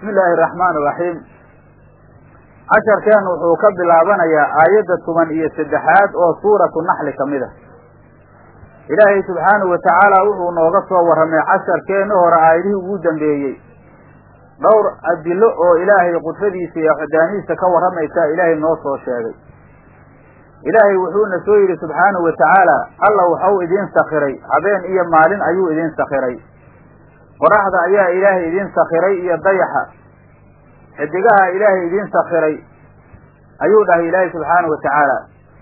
bismi illaahi araxmaan iraxiim casharkeennu wuxuu ka bilaabanayaa aayadda toban iyo saddexaad oo suuratu naxli ka mid a ilaahay subxaanahu watacaala wuxuu nooga soo warramay casharkeenni hore aayadihii ugu dambeeyey dhowr adilo oo ilaahay qudradiisa iyo waxdaanihiisa ka warramaysaa ilaahay noo soo sheegay ilaahay wuxuuna soo yidhi subxaanahu watacaala alla waxau idiin sakhiray habeen iyo maalin ayuu idiin sakhiray qoraxda ayaa ilaahay idiin sakhiray iyo dayaxa xidigaha ilaahay idiin sakhiray ayuu dhahay ilaahay subxaanahu watacaala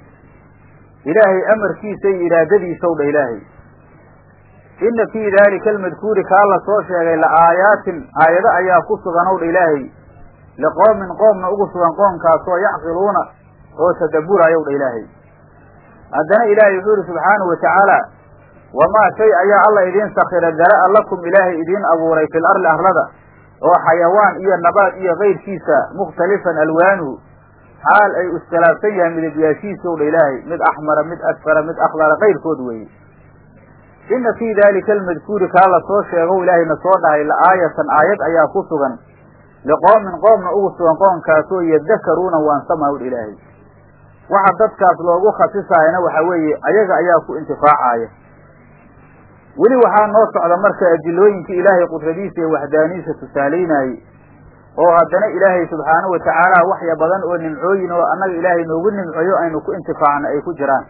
ilaahay amarkiisa iyo iraadadiisaw dhah ilaahay inna fii daalika almadkuuri kaa la soo sheegay la aayaatin aayado ayaa ku sugan ow dha ilaahay liqoomin qoomna ugu sugan qoomkaasoo yacqiluuna oo tadabburayow dha ilaahay haddana ilaahay wuxuu yihi subxaanahu watacaala wamaa shay ayaa alla idiin sakira dara'a lakum ilaahay idiin abuuray fil arli arlada oo xayawaan iyo nabaad iyo kayrkiisa mukhtalifan alwaanuhu xaal ay iskhilaafsan yahay midabyaashiisa ow dha ilaahay mid axmara mid asfara mid akhdara kayrkood weeye inna fii daalika almadkuuri kaa la soo sheegow ilaahayna soo dhahay la aayatan aayad ayaa ku sugan liqoomin qoomna ugu sugan qoomkaasoo yadakaruuna waansama wdha ilaahay waxa dadkaas loogu khasisaayana waxa weeye ayaga ayaa ku intifaacaaya weli waxaa noo socda marka adilooyinkii ilaahay qudradiisa iyo waxdaaniisa tusaalaynayey oo haddana ilaahay subxaanahu watacaala waxya badan oo nimcooyin oo annaga ilaahay noogu nimceeyo aynu ku intifaacno ay ku jiraan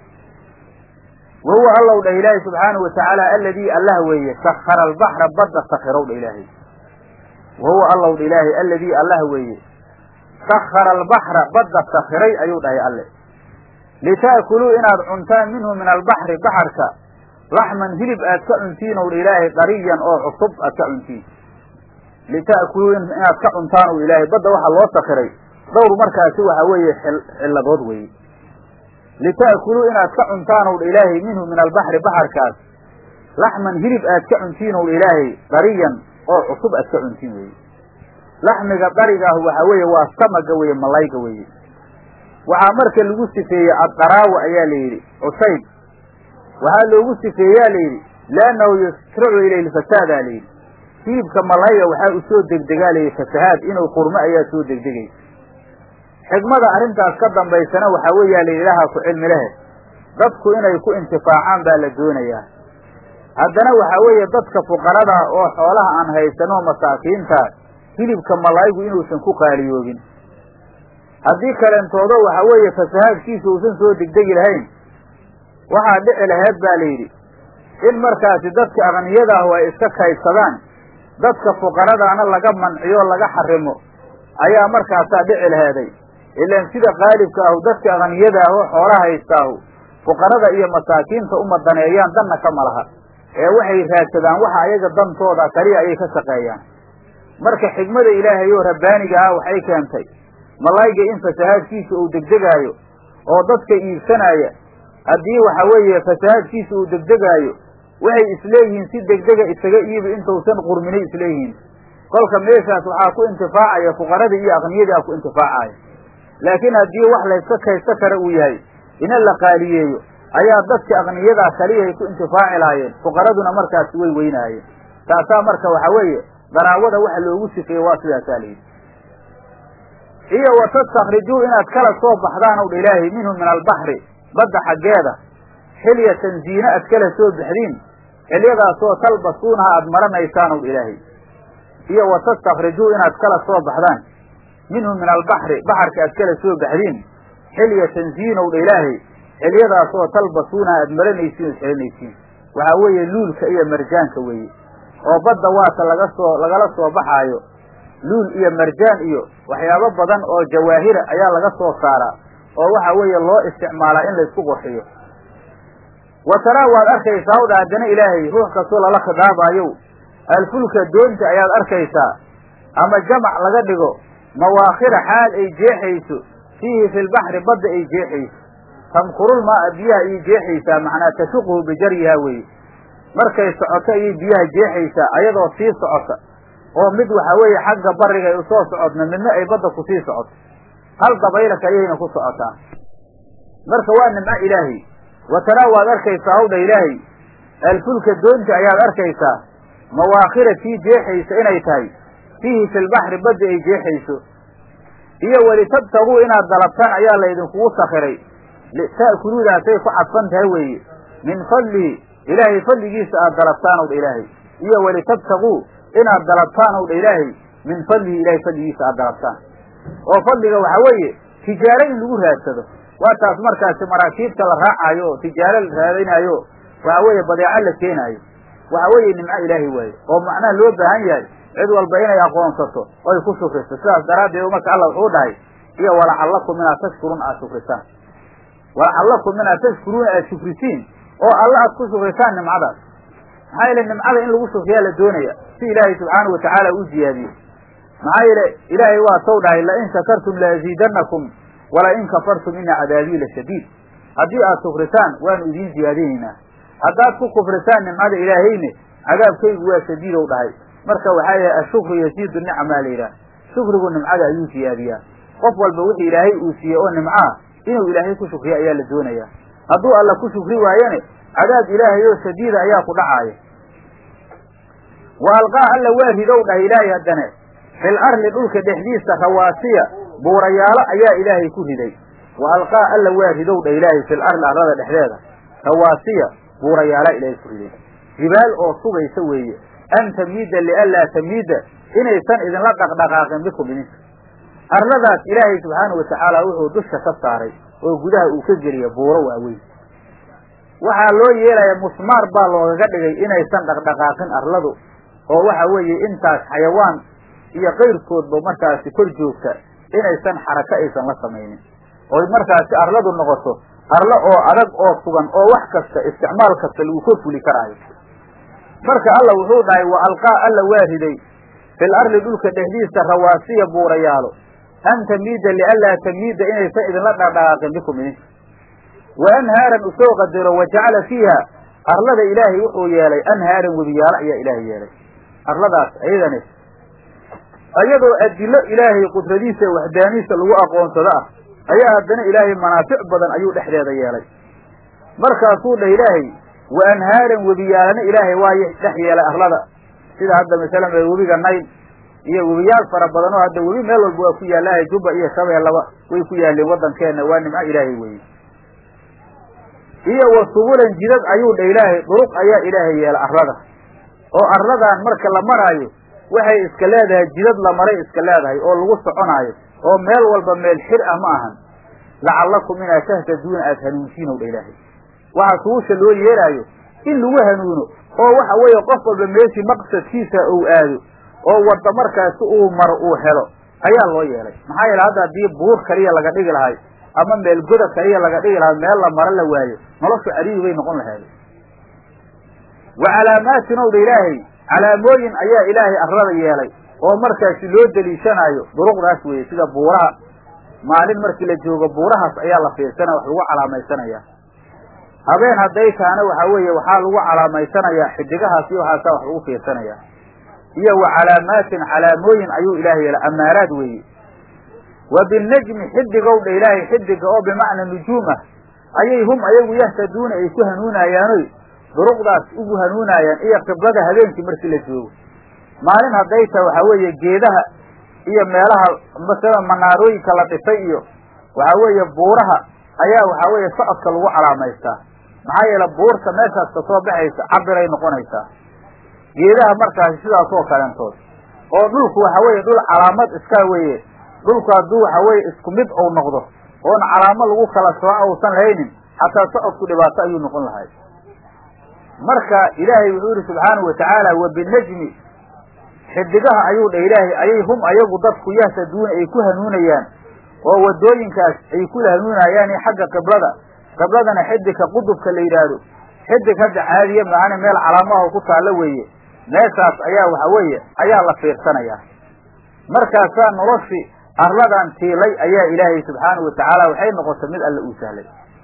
wa huwa allow dhah ilaahay subxaanahu watacaala alladii allah weeye sakhara albaxra badda sakhirow dha ilaahay wa huwa allow dha ilaahay alladii allah weeye sakhara albaxra badda sakhiray ayuu dhahay alle lita'kuluu inaad cuntaan minhu min albaxri baxarka laxman hilib aad ka cuntiin ow dha ilaahay dariyan oo cusub aad ka cuntiin lita'kuluu inaad ka cuntaan ow ilaahay badda waxaa loo sakiray dhowr markaasi waxa weeye cilladood weeye lita'kuluu inaad ka cuntaan ow dha ilaahay minhu min albaxri baxarkaas laxman hilib aad ka cuntiin ow dha ilaahay dariyan oo cusub aad ka cuntiin weeye laxmiga darigaahu waxa weeye waa samaga weeye malayga weeye waxaa marka lagu sifeeyey addaraawa ayaa la yidhi cusayb waxaa loogu sifeeyaa la yidhi liannahu yusracu ilayhi lfasaadaa la yidhi hilibka malayga waxaa u soo degdegaa layidhi fasahaad inuu qurmo ayaa soo degdegaysa xigmada arrintaas ka dambaysana waxaa weeyaa la ilaaha ku cilmi lehe dadku inay ku intifaacaan baa la doonayaa haddana waxaa weeye dadka fuqarada oo xoolaha aan haysanoo masaakiinta hilibka malaygu inuusan ku qaaliyoobin haddii kalentoodo waxa weeye fasahaadkiisa uusan soo degdegi lahayn waxaa dhici laheed baa la yidhi in markaasi dadka aqniyadaahu ay iska kaydsadaan dadka fuqaradaana laga manciyo laga xarimo ayaa markaasaa dhici laheeday ilaan sida qaalibka ahu dadka aqniyadaahu xoolaha haystaahu fuqarada iyo masaakiinta uma daneeyaan danna kama laha ee waxay raadsadaan waxa ayaga dantooda kaliya ayay ka shaqeeyaan marka xigmada ilaahay oo rabbaaniga ah waxay keentay malayga in fasahaadkiisa uu degdegaayo oo dadka iibsanaya haddii waxa weeye fasahaadkiisa uu degdegaayo waxay isleeyihiin si degdega isaga iibi intausan qurminay isleeyihiin kolka meeshaas waxaa ku intifaacaya fuqaradii iyo aqniyadii a ku intifaacaya laakiin haddii wax layska kaysta kara uu yahay ina la qaaliyeeyo ayaa dadka aqniyadaa kaliyahay ku intifaaci lahaayeen fuqaraduna markaasi way weynaayeen taasaa marka waxa weeye daraawada waxa loogu sifeeye waa sidaasaa layidhi iyo wa tastakrijuu inaad kala soo baxdaan ow dha ilaahay minhu min albaxri badda xaggeeda xilyatan ziine aad kala soo baxdiin xilyadaasoo talbasuunaha aada maranaysaan ow dha ilaahay iyo wa tastakrijuu inaad kala soo baxdaan minhu min albaxri baxarka aad kala soo baxdiin xilyatan ziinow dha ilaahay xilyadaasoo talbasuunaha aada maranaysiin ood xelinaysiin waxaa weeye luulka iyo marjaanka weeye oo badda waata laga soo lagala soo baxaayo luul iyo marjaan iyo waxyaabo badan oo jawaahira ayaa laga soo saaraa oo waxa weeye loo isticmaalaa in laysku qurxiyo wa taraa waad arkaysaa hawdha haddana ilaahay ruux kastoo lala khidaabaayow alfulka doonta ayaad arkaysaa ama jamac laga dhigo mawaakhira xaal ay jeexayso fiihi fi lbaxri badda ay jeexayso tamkurul maa'a biyaha ayay jeexaysaa macnaa tashuquhu bijaryiha weeye markay socoto ayay biyaha jeexaysaa ayadoo sii socota oo mid waxa weeye xagga bariga ay usoo socodna midna ay badda kusii socoto hal dabayla kaliyayna ku socotaa marka waa nimco ilaahay wa taraa waad arkaysaa hawdha ilaahay alfulka doonta ayaad arkaysaa mawaakhira tii jeexaysa inay tahay fiihi fi lbaxri badda ay jeexayso iyo walitabtaguu inaad dalabtaan ayaa laydinkugu sakiray ta'kuluudaasay ku cadfan tahay weeye min fadlihi ilaahay fadligiisa aad dalabtaan ow dha ilaahay iyo walitabtaguu inaad dalabtaan ow dha ilaahay min fadlihi ilahay fadligiisa aad dalabtaan oo fadliga waxaa weeye tijaaro in lagu raadsado waa taas markaasi maraakiibta la raacaayo oo tijaaro la raadinaayo waxa weeye badeeco la keenaayo waxa weeye nimco ilaahay waaye oo macnaha loo baahan yahay cid walba inay aqoonsato oy ku shukriso sidaas daraaddeed marka alla wuxuu dhahay iyo walacallakum inaad tashkuruun aad shukrisaan walacallakum inaad tashkuruuna aad shukrisiin oo alla aad ku shukrisaan nimcadaas maxaa yeele nimcada in lagu shukriyaa la doonaya si ilaahay subxaanahu watacaala u ziyaadiyo maxaa yeele ilaahay waa sow dhahay lain shakartum laaziidanakum wala in kafartum ina cadaabii la shadiid haddii aad shukrisaan waanu idiin ziyaadinaynaa haddaad ku kufrisaan nimcada ilaahayne cadaabkaygu waa shadiidow dhahay marka waxaa yahay ashukru yasiidu nicmaa la yidhaah shukrigu nimcada ayuu siyaadiyaa qof walba wixii ilaahay uu siiyey oo nimcaa inuu ilaahay ku shukriyo ayaa la doonayaa hadduu alla ku shukri waayane cadaab ilaahay oo shadiida ayaa ku dhacaaya wa alqaa alla waa ridow dhahay ilaahay haddane fil arli dhulka dhexdiisa rawaasiya buurayaalo ayaa ilaahay ku riday wa alqaa alla waa ridow dhah ilaahay fil arli arlada dhexdeeda rawaasiya buurayaala ilaahay ku riday jibaal oo sugaysa weeye an tamiida lianlaa tamiida inaysan idinla dhaqdhaqaaqin bikum idinka arladaas ilaahay subxaana watacaala wuxuu dusha ka saaray oo gudaha uu ka geliya buuro waaweyn waxaa loo yeelaya musmaar baa loogaga dhigay inaysan dhaqdhaqaaqin arladu oo waxa weeye intaas xayawaan iyo kayrkoodba markaasi kor joogta inaysan xarako aysan la samaynin oy markaasi arladu noqoto arlo oo adag oo sugan oo wax kasta isticmaal kasta lagu ka fuli karaayo marka alla wuxuu dhahay wa alqaa alla waa riday fil arli dhulka dhexdiisa rawaasiya buurayaalo an tamiida lianlaa tamiida inaysan idinla dhaqdhaqaaqin bikum idinka wa anhaaran usoo qadaro wa jacala fiiha arlada ilaahay wuxuu yeelay anhaaran webiyaalo ayaa ilaahay yeelay arladaas ayadani iyadoo adilo ilaahay qudradiisa e waxdaaniisa lagu aqoonsado ah ayaa haddana ilaahay manaafic badan ayuu dhexdeeda yeelay markaasuu dhah ilaahay wa anhaaran webiyaalana ilaahay waa dhex yeelay arlada sida hadda masalan webiga nayl iyo webiyaal fara badan oo hadda webi meel walba waa ku yaallaahay jubba iyo shabeellaba way ku yaaleen waddankeenna waa nimco ilaahay weeye iyo wa subulan jidad ayuu dha ilaahay duruq ayaa ilaahay yeelay arlada oo arladan marka la maraayo waxay iska leedahay jidad la maray iska leedahay oo lagu soconaayo oo meel walba meel xir ah ma ahan lacallakum inaad tahtaduuna aada hanuunsiinow dha ilaahay waxa suusha loo yeelaayo in lagu hanuuno oo waxa weeye qof walba meeshii maqsadkiisa uu aado oo wadda markaasi uu maro uu helo ayaa loo yeelay maxaa yeele hadda haddii buur kaliya laga dhigi lahay ama meel goda kaliya laga dhigi lahay meel la maro la waayo noloshu cariiri bay noqon lahayd wa calaamaatin ow dha ilaahay calaamooyin ayaa ilaahay arlada yeelay oo markaasi loo deliishanaayo duruqdaas weeye sida buuraha maalin markii la joogo buurahaas ayaa la fiirsanaya wax lagu calaamaysanaya habeen hadday tahana waxaa weeye waxaa lagu calaamaysanaya xidigahaas iyo waxaasaa wax lagu fiirsanaya iyo wa calaamaatin calaamooyin ayuu ilaahay yeelay amaaraad weeye wa binajmi xidigow dha ilaahay xidiga oo bimacna nujuum ah ayay hum ayagu yahtaduuna ay ku hanuunayaanoy duruqdaas ugu hanuunaayaan iyo qiblada habeenkii markii la joogo maalin hadday taha waxaa weeye geedaha iyo meelaha masala manaarooyinka la dhisay iyo waxaa weeye buuraha ayaa waxaa weeye socodka lagu calaamaystaa maxaa yeele buurta meeshaas ka soo baxaysa cabiray noqonaysaa geedaha markaasi sidaas oo kaleentood oo dhulku waxa weeye dhul calaamad iska weeye dhulku hadduu waxa weeye isku mid ou noqdo oon calaamo lagu kala sooco uusan lahaynin xataa socodku dhibaato ayuu noqon lahay marka ilaahay wuxuu yihi subxaanahu watacaala wa binajmi xidigaha ayuu dha ilaahay ayay hum ayagu dadku yahtaduuna ay ku hanuunayaan oo wadooyinkaas ay kula hanuunayaan xagga qiblada qibladana xidigka qudubka la yidhaahdo xidig hadda caadiya maana meel calaamaha ku taallo weeye meeshaas ayaa waxa weeye ayaa la fiirsanayaa markaasaa noloshii arladan tiilay ayaa ilaahay subxaanahu watacaala waxay noqotay mid alla uu sahlay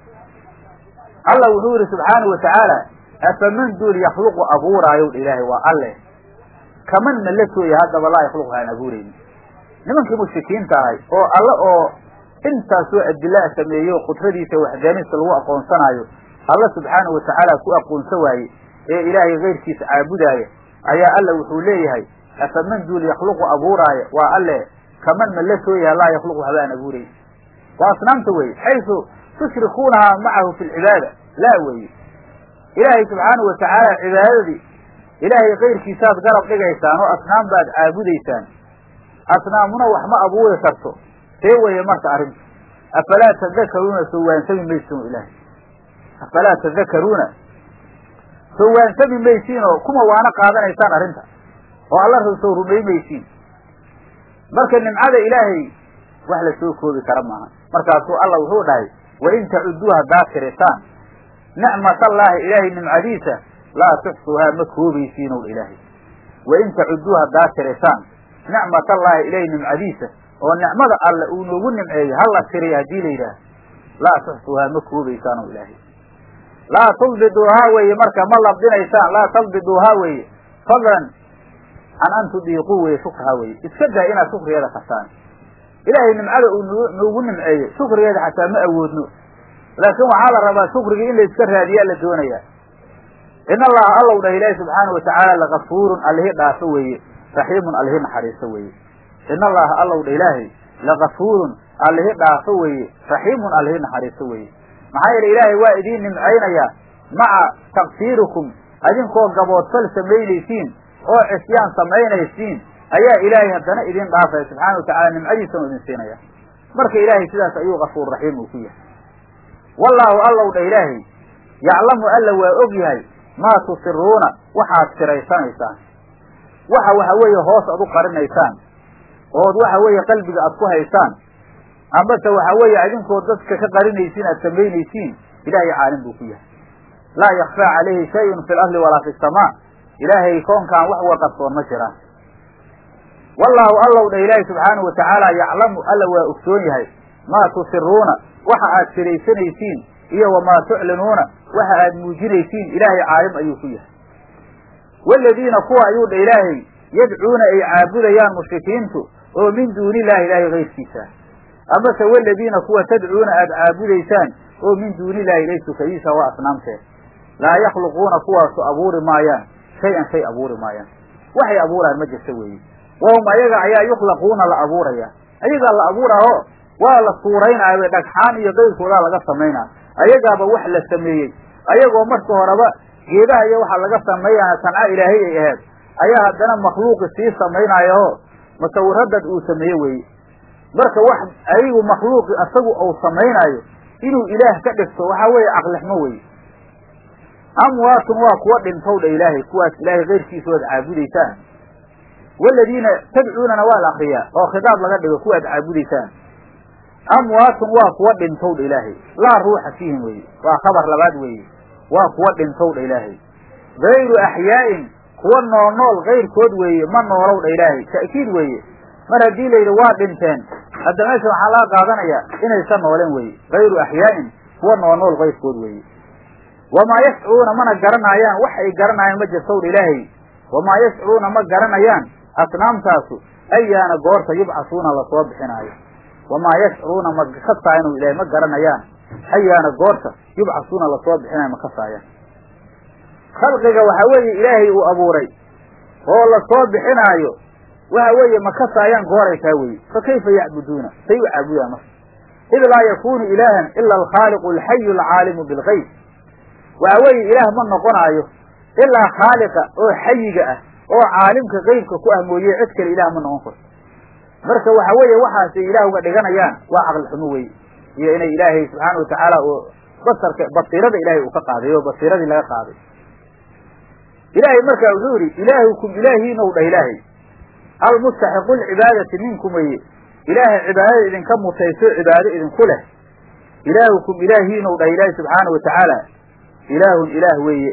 alla wuxuu yihi subxaanahu watacaala afaman duul yakhluqu abuuraayow dha ilaahay waa alle kaman ma la sooya haddaba laa yakhluqu aan abuuraynin nimankii mushrikiinta ahay oo alle oo intaasoo adilaa sameeyo qudradiisa waxdaanista lagu aqoonsanaayo alla subxaanahu watacaala ku aqoonsa waaye ee ilaahay kayrkiisa caabudaaya ayaa alla wuxuu leeyahay afaman duul yakhluqu abuuraaya waa alle kaman ma la sooyaha laa yakhluqu waxba aan abuurayn waa asnaamta weye xaysu tushrikuunahaa macahu fi lcibaada laa weye ilaahay subxaanahu watacaala cibaadadii ilaahay kayrkiisaad garab dhigaysaan oo asnaam baad caabudaysaan asnaamuna wax ma abuuri karto see weye marka arrinta afalaa tadakaruuna sowaansami maysiin ilaahay afalaa tadakaruuna sowaansami maysiin oo kuma waana qaadanaysaan arrinta oo alla sow rumay maysiin marka nimcada ilaahay wax la soo koobi kara maaha markaasuu alla wuxuu dhahay wain tacuduu haddaad tirisaan nicmatallaahi ilaahay nimcadiisa laa tuxsuuhaa ma koobaysiinow ilaahay wain tacuduu haddaad tirisaan nicmatallaahi ilaahay nimcadiisa oo nicmada alle uu noogu nimceeyo hala tiriya haddii la yidhaah laa tuxsuuhaa ma koobaysaanow ilaahay laa tulbiduuhaa weeye marka ma labdinaysaan laa talbiduuhaa weeye fadlan can an tudiiquu weye shukrahaa weye iska daa inaad shukrigeeda kasaan ilaahay nimcada uu n noogu nimceeyo shukrigeeda xataa ma awoodno laakiin waxaa la rabaa shukrigii in la iska raadiyaa la doonayaa in allaha allow dhah ilaahi subxaana watacaala lagafuurun allihi dhaafo weeye raxiimun allihi naxariiso weeye in allaha allow dha ilaahay lagafuurun allihi dhaafo weeye raxiimun allihi naxariiso weeye maxaa yeele ilaahay waa idiin nimcaynayaa maca taqsiirikum adinkoo gaboodfal samaynaysiin oo cisyaan samaynaysiin ayaa ilaahay haddana idin dhaafaya subxaana watacala nimcadiisanu idin siinaya marka ilaahay sidaas ayuu kafuur raxiim uu ku yahay wallaahu allow dha ilaahay yaclamu alla waa og yahay maa tusiruuna waxaad siraysanaysaan waxa waxa weeye hoos ad u qarinaysaan ood waxa weeye qalbiga aad ku haysaan amase waxa weeye adinkood dadka ka qarinaysiin aad samaynaysiin ilaahay caalim buu ku yahay laa yakfaa calayhi shayun fi lardi walaa fi samaa ilaahay koonkaan wax wa qarsoon ma jiraan wallaahu allow dha ilaahi subxaanahu watacaala yaclamu alla waa ogsoon yahay maa tusiruuna waxa aad siraysanaysiin iyo wamaa tuclinuuna waxa aad muujinaysiin ilaahay caalim ayuu ku yahay waaladiina kuwa ayuu dha ilaahay yadcuuna ay caabudayaan mushrikiintu oo min duuni illahi ilaahay kayrkiisa amase waladiina kuwa tadcuuna aad caabudaysaan oo min duuni illahi ilay sukadiisa waa asnaamteed laa yakhluquuna kuwaasu abuuri maayaan shay-an shay abuuri maayaan waxay abuuraan ma jirta weeye wahum ayaga ayaa yukhlaquuna la abuuraya ayagaa la abuuraaho waa la suuraynaayo dhagxaan iyo qayrkoodaa laga samaynaa ayagaaba wax la sameeyey ayagoo marka horeba geedaha iyo waxa laga sameeyana sanca ilaahay ay ahayd ayaa haddana makhluuqi sii samaynaayaho musawiraddad uu sameeye weeye marka wax ayagu makhluuqi asagu uu samaynaayo inuu ilaah ka dhigto waxaa weeye caqlixmo weye amwaatun waa kuwa dhintow dha ilaahay kuwaas ilaahay keyrkiisa oad caabudaysaan waladiina tadcuunana waa la akriyaa oo khitaab laga dhigo kuwaad caabudaysaan amwaatun waa kuwa dhintow dha ilaahay laa ruuxa fiihim weye waa khabar labaad weeye waa kuwa dhintow dha ilaahay gayru axyaa'in kuwa nool nool kayrkood weeye ma noolow dha ilaahay ta'kiid weeye mar haddii la yidhi waa dhinteen hadda meesha waxaa laga qaadanayaa inaysan nooleen weye gayru axyaa'in kuwa nool nool kayrkood weeye wamaa yashcuruuna mana garanaayaan wax ay garanayaan ma jirtow dha ilaahay wamaa yashcuruuna ma garanayaan asnaamtaasu ayaana goorta yubcasuuna lasoo bixinaayo wamaa yashcuruuna ma kasaayan ilahay ma garanayaan ayaana goorta yubcasuuna lasoo bixinayo ma kasaayaan khalqiga waxa weeye ilaahay uu abuuray oo lasoo bixinaayo waxa weeye ma kasaayaan gooray taa weye fa kayfa yacbuduuna say u caabudaan marka id laa yakunu ilaahan ila alkhaaliqu alxayu alcaalimu bilgayb waxa weeye ilaah ma noqonaayo ilaa khaaliqa oo xayiga ah oo caalimka qeybka ku ah mooye cid kale ilaah ma noqon karto marka waxa weeye waxaasay ilaah uga dhiganayaan waa caqli xumo weye iyo inay ilaahay subxaana watacaala oo basarka basiirada ilaahay uu ka qaaday oo basiiradii laga qaaday ilaahay markaa wuxuu yidhi ilaahukum ilaahiinow dhah ilaahay almustaxiqu lcibaadati minkum weye ilaahay cibaadada idinka mutayso cibaado idinku leh ilaahukum ilaahiinow dhah ilaahi subxaana watacaala ilaahun ilaah weeye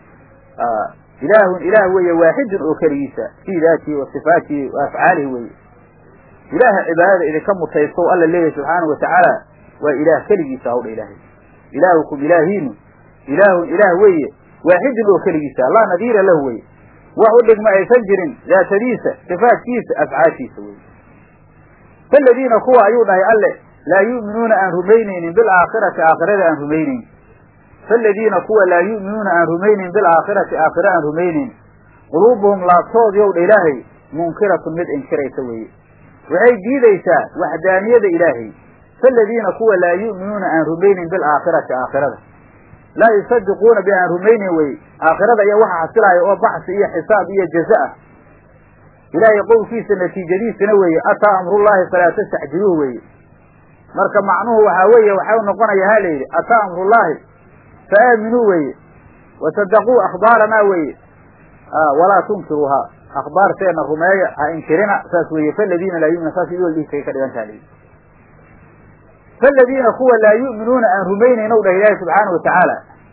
ilaahun ilaah weeye waaxidun oo keligiisa fii daatihi wa sifaatihi wa afcaalihi weeye ilaaha cibaadada idinka mutaysto alla leeyahy subxaanau watacaala waa ilaah keligiisa hawdha ilaahay ilaahukum ilaahiinu ilaahun ilaah weeye waaxidun oo keligiisa laa nadiira lahu weye wax u dhigma aysan jirin daatadiisa sifaatkiisa afcaashiisa weye faladiina kuwa ayuu dhahay alle laa yu'minuuna aan rumaynaynin bilaakhirati aakhirada aan rumaynayn faladiina kuwa laa yu'minuuna aan rumaynayn bilaakhirati aakhira aan rumaynayn quluubuhum laabtoodii ow dha ilaahay munkiratun mid inkiraysa weeye waxay diidaysaa waxdaaniyada ilaahay faaladiina kuwa laa yu'minuuna aan rumaynin bilaakhirati aakhirada laa yusadiquuna bi aan rumaynin weye aakhirada iyo waxa xasilaaya oo baxsi iyo xisaab iyo jaza ah ilaahay qowlkiisa natiijadiisana weeye ataa amrullaahi falaa tastacjiluuh weeye marka macnuhu waxaa weeye waxau noqonaya ha layidhi ataa amrullaahi fa aaminuu weeye wasadaquu akhbaaranaa weeye walaa tunkiruuhaa akhbaarteena rumeeya ha inkirina saas weeye faladiina laa yu'minu saas idoo dhihi kay ka dhigan taha layidhi faladiina kuwa laa yu'minuuna aan rumaynayn ow dhah ilaahi subxaana wa tacaala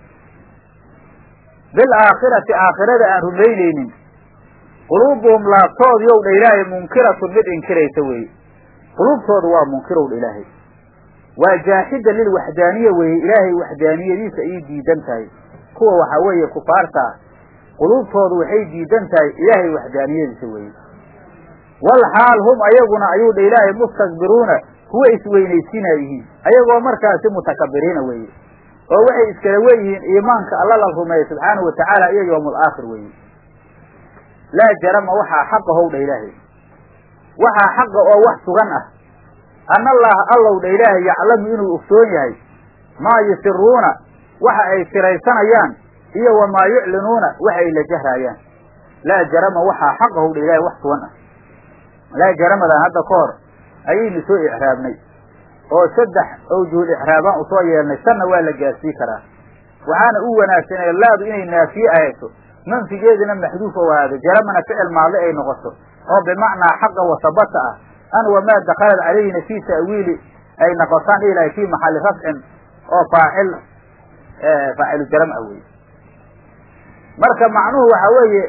bilaakhirati aakhirada aan rumaynaynin quluubuhum laabtoodii ow dha ilaahay munkiratun mid inkiraysa weeye quluubtooda waa munkirow dha ilaahay waa jaaxida lilwaxdaaniya weeye ilaahay waxdaaniyadiisa ayay diidan tahay kuwa waxaa weeye kufaarta ah quluubtoodu waxay diidan tahay ilaahay waxdaaniyadiisa weeye wal xaal hum ayaguna ayuu dha ilaahay mustakbiruuna kuwa isweynaysiinaa yihiin ayagoo markaasi mutakabiriina weeye oo waxay iskala weyihiin iimaanka alla la rumeeya subxaanahu watacaala iyo yowmul aakhir weeye laa jarama waxaa xaqa how dha ilaahay waxaa xaqa oo wax sugan ah anna allaha allow dha ilaahay yaclamu inuu ogsoon yahay maa yusiruuna waxa ay siraysanayaan iyo wamaa yuclinuuna waxa ay la jahraayaan laa jarama waxaa xaqa how dha ilaahay wax sugan ah laa jaramadan hadda ka hor ayaynu soo icraabnay oo saddex awjuhul icraabaan usoo yeelnay sanna waa la gaarsii karaa waxaana u wanaagsanee laadu inay naafiye ahayso manfigeedina maxduuf ou ahaado jaramana ficil maadli ay noqoto oo bimacnaa xaqa wasabata ah an wamaa dakhalat calayhina fii ta'wiili ay noqotaan ilahay fii maxalli rafcin oo faacil faacilu jaram ah weye marka macnuhu waxa weeye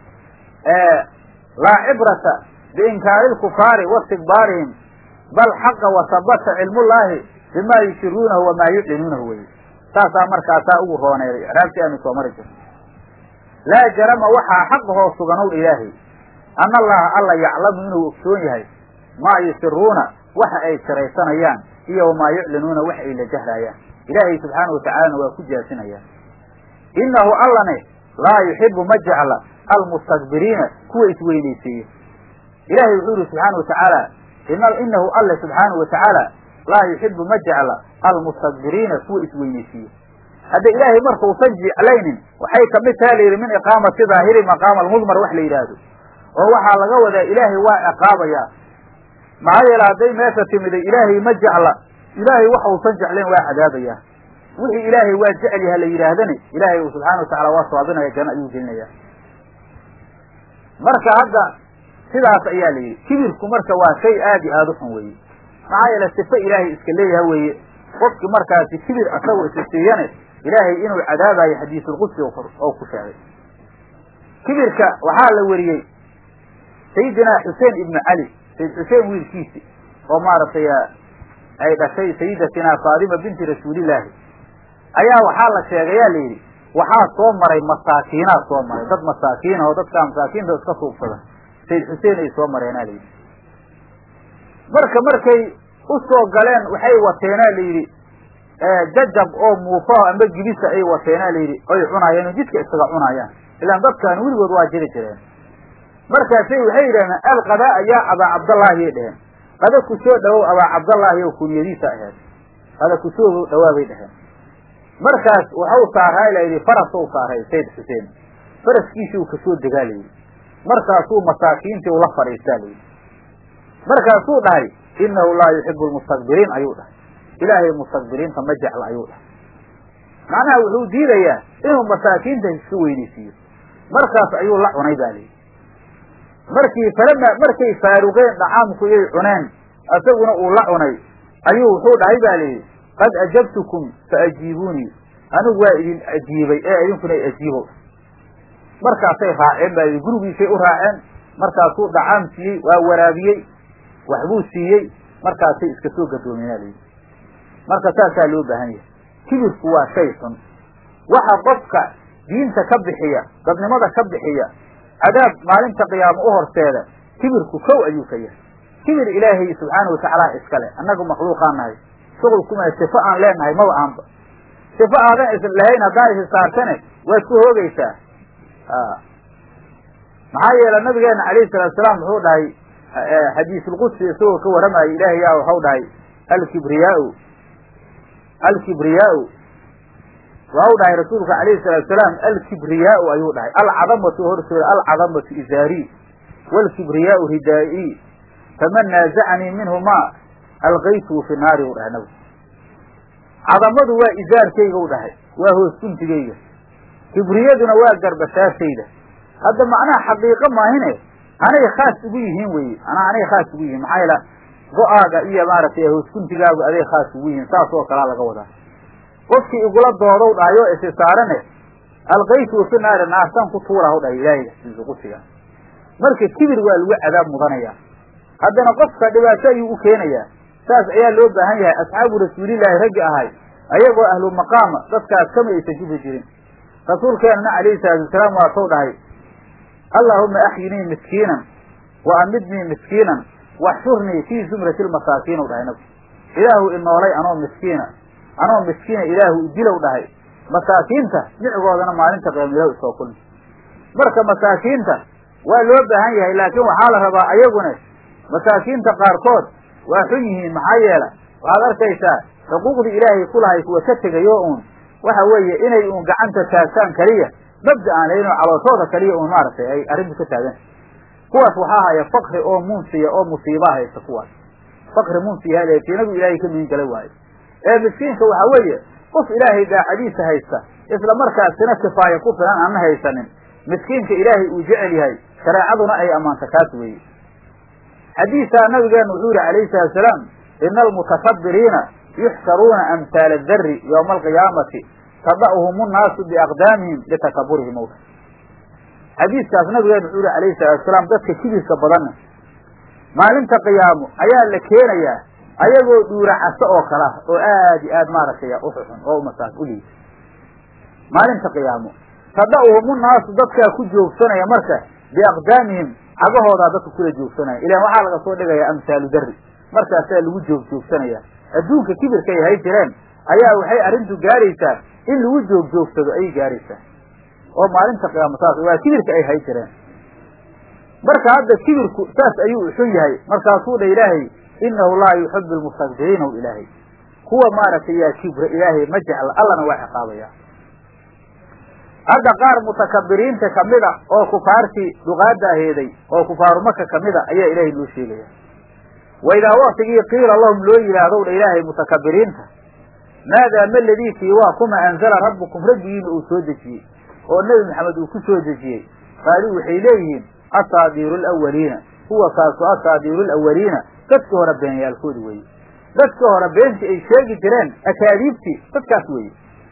laa cibrata biinkaari lkufaari waistikbaarihim bal xaqa wasabata cilmullaahi bimaa yushiruunahu wamaa yuclinuunahu weye saasaa markaasaa ugu rooneeday icraabtii aanu soo mari jirno laa jarama waxaa xaqahoo suganow ilaahay anna allaha alla yaclamu inuu ogsoon yahay maa yusiruuna waxa ay siraysanayaan iyo wamaa yuclinuuna wax ay la jahraayaan ilaahay subxaanahu watacaalana waa ku jaasinayaan innahu allane laa yuxibu ma jecla almustakbiriina kuwa isweynaysiiya ilaahay wuxuu yihi subxaana wa tacaala inahu alle subxaanahu wa tacaala laa yuxibu ma jecla almustakbiriina kuwa isweynaysiiya hadda ilaahay markausan jeclaynin waxay kamid taha layidhi min iqaamati daahiri maqaama almudmar wax la yidhaahdo oo waxaa laga wadaa ilaahay waa ciqaabayaa maxaa yeele hadday meesha timiday ilaahay ma jecla ilaahay waxa usan jeclayn waa cadaabayaa wixii ilaahay waa jecel yaha la yidhaahdani ilaahay uu subxana wa tacala waa sawaabinaya janno ayuu gelinaya marka hadda sidaas ayaa la yidhi kibirku marka waa shay aad iyo aada u xun weeye maxaa yeele sifo ilaahay iska leeyaha weeye qofki markaasi kibir asagoo isa siiyane ilaahay inuu cadaabayo xadiisulqudsi oo ku sheegay kibirka waxaa la weriyey sayidinaa xuseen ibnu cali sayid xuseen wiilkiisi oo maaragtay ay dhashay sayidatinaa faadima binti rasuulillaahi ayaa waxaa la sheegayaa la yidhi waxaa soo maray masaakiinaa soo maray dad masaakiina oo dadkaa masaakiinta iska suubsada sayid xuseen ay soo mareenaa layidhi marka markay u soo galeen waxay wateenaa la yidhi jajab oo muufaho amba gibisa ay wateenaa la yidhi oy cunaayeen oo jidka isaga cunaayaan ilaan dadkaan weligood waa jiri jireen markaasay waxay yidhahdeen alqadaa yaa abaa cabdallaahi ay dheheen qada ku soo dhawow abaa cabdallaahi oo kuniyadiisa aheed qada ku soo dhawaabay dheheen markaas waxau saaraa la yidhi farasou saaray sayd xuseen faraskiisii uu kasoo degaa layidhi markaasuu masaakiintii ula fadhiistaa layidhi markaasuu dhahay innahu laa yuxibu lmustakbiriin ayuu dhahay ilaahay mustakbiriinta ma jecla ayuu dhahay macnaha wuxuu diidayaa inuu masaakiinta iska weynaysiiyo markaas ayuu la cunay ba layidhi markii falama markay faaruqeen dhacaamku iyay cuneen isaguna uu la cunay ayuu wuxuu dhahay ba layidhi qad ajabtukum faajiibuunii anigu waa idin ajiibay ee idinkuna ajiibow markaasay raaceen ba yidhi gurigiisay u raaceen markaasuu dhacaam siiyey waa waraabiyey waxbuu siiyey markaasay iska soo gadoomeenaa layidhi marka saasaa loo baahan yahay kibirku waa shay xun waxa qofka diinta ka bixiya dadnimada ka bixiya cadaab maalinta qiyaamo u horseeda kibirku kow ayuu ka yahay kibir ilaahay subxaana watacaala iskale annagu makhluuqaan nahay shuqul kuma sifo aan leenahay maba aanba sifo aadan is lahayn haddaan isi saartane waad ku hoogaysaa maxaa yeele nabigeena calayhi salaatu salaam wuxuu dhahay xadiisulqudsi isagoo ka warramaya ilaahay yaa waxau dhahay alkibriyaau alkibriyaau waxau dhahay rasuulka calayhi salaatu salaam alkibriyaau ayuu dhahay alcadamatu hortooda alcadamatu izaari waalkibriyaau ridaa'i faman naazacanii minhuma alqaytuu fi naari u dhahay nabigu cadamadu waa izaarkayga u dhahay waa hoos guntigayga kibriyaduna waa garbashaashayda hadda macnaha xaqiiqo maahine anay khaas ugu yihiin weye anaa anay khaas ugu yihiin maxaa yaela go-aaga iyo maaragtay hoosguntigaagu aday khaas ugu yihiin saas oo kalaa laga wadaa qofkii igula doodow dhahayo isi saarane alqaytuu fi naari naartaan ku tuuraha u dhahay ilaahay xadiisuqudsiga marka kibir waa lagu cadaab mudanaya haddana qofka dhibaato ayuu u keenayaa saas ayaa loo baahan yahay asxaabu rasuulillaahi raggi ahay ayagoo ahlu maqaama dadkaas kama aysan kibri jirin rasuulkeenana calayhi salaatu wasalaam waa tou dhahay allaahuma axyinii miskiinan wa amidnii miskiinan waxshurnii fii zumrati lmasaakiin u dhahay nabigu ilaahu inoolay anoo miskiina anoo miskiina ilaahu idilow dhahay masaakiinta micigoodana maalinta qiyaamilow isoo kulmi marka masaakiinta waa loo baahan yahay laakiin waxaa la rabaa ayaguna masaakiinta qaarkood waa xun yihiin maxaa yeela waxaad arkaysaa xuquuqdii ilaahay ku lahay kuwa ka tegayo uun waxa weeye inay uun gacanta taagtaan keliya mabda aan lahayn oo calooshooda kaliya uun maaragtay ay arrintu ka taagan kuwaas waxaa haya fakri oo munsiya oo musiibaa haysta kuwaas fakri munsiya haleetiinagu ilaahay ka mihin gala waayo ee miskiinka waxaa weeye qof ilaahay daacadiisa haysta isla markaasina kifaaya ku filan aanna haysanin miskiinka ilaahay uu jecel yahay shareecaduna ay ammaanta kaas weeye xadiisaa nabigeenu wuxuu yihi calayhi salaatu salaam ina almutakabiriina yuxsaruuna amhaala adari yowma alqiyaamati tada'uhum nnaasu biaqdaamihim litakaburihim owta xadiiskaas nabigeenu wuxuu yihi calayhi salaatu salaam dadka kibirka badanna maalinta qiyaamo ayaa la keenayaa ayagoo dhuura caso oo kale ah oo aad iyo aad maaragtay uxuxun oo umasaas u liita maalinta qiyaamo tada'uhum nnaasu dadkaa ku joogsanaya marka biaqdaamihim cagahoodaa dadka kula joogsanaya ilan waxaa laga soo dhigayaa amhaalu dari markaasaa lagu joog joogsanaya adduunka kibirkay hay jireen ayaa waxay arrintu gaaraysaa in lagu joog joogsado ayay gaaraysaa oo maalinta qiyaamo saas waa kibirka ay hay jireen marka hadda kibirku saas ayuu xun yahay markaasuu dha ilaahay inahu laa yuxibu lmustakbiriina ilaahay kuwa maaragtay yaa kibra ilaahay ma jecla allana waa ciqaabaya hadda qaar mutakabiriinta kamida oo kufaartii duqaada aheeday oo kufaaru maka kamida ayaa ilaahay loo sheegaya wa idaa waktigii qiila lahum loo yidhaahdow dha ilaahay mutakabiriinta maadaa ma ladiikii waa kuma anzala rabbukum rabbigiina uu soo dejiyey oo nebi maxamed uu ku soo dejiyey qaaluu waxay leeyihiin asaadiiru alawaliina huwa kaasu asaadiiru alawaliina dadkii hore beenyaalkoodi weeye dadkii hore beentii ay sheegi jireen akaadiibtii dadkaas weeye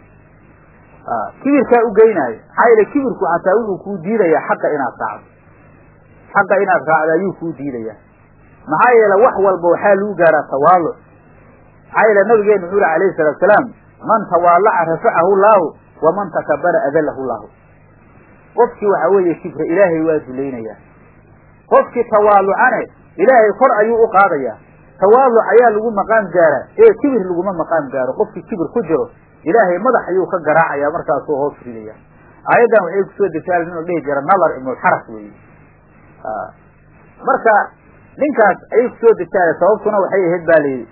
kibirkaa u geynaayo maxaa yeele kibirku xataa wuxuu kuu diidayaa xaqa inaad raacdo xaqa inaad raacdo ayuu kuu diidayaa maxaa yeele wax walba waxaa lagu gaaraa tawaaluc maxaa yeele nabigeenu wuxuu yihi alayhi salaatu salaam man tawaalaca rafacahu llaahu waman takabara adalahu llahu qofkii waxa weeye kibra ilaahay waa dulaynayaa qofkii tawaalucane ilaahay kor ayuu u qaadayaa tawaaluc ayaa lagu maqaam gaaraa ee kibir laguma maqaam gaaro qofkii kibir ku jiro ilaahay madax ayuu ka garaacaya markaasuu hoos ridaya aayaddan waxay kusoo degtaa nin la dhihi jira nadar ibnulxaras weeye marka ninkaas ayay kusoo degtaa sababtuna waxay ahayd ba layidhi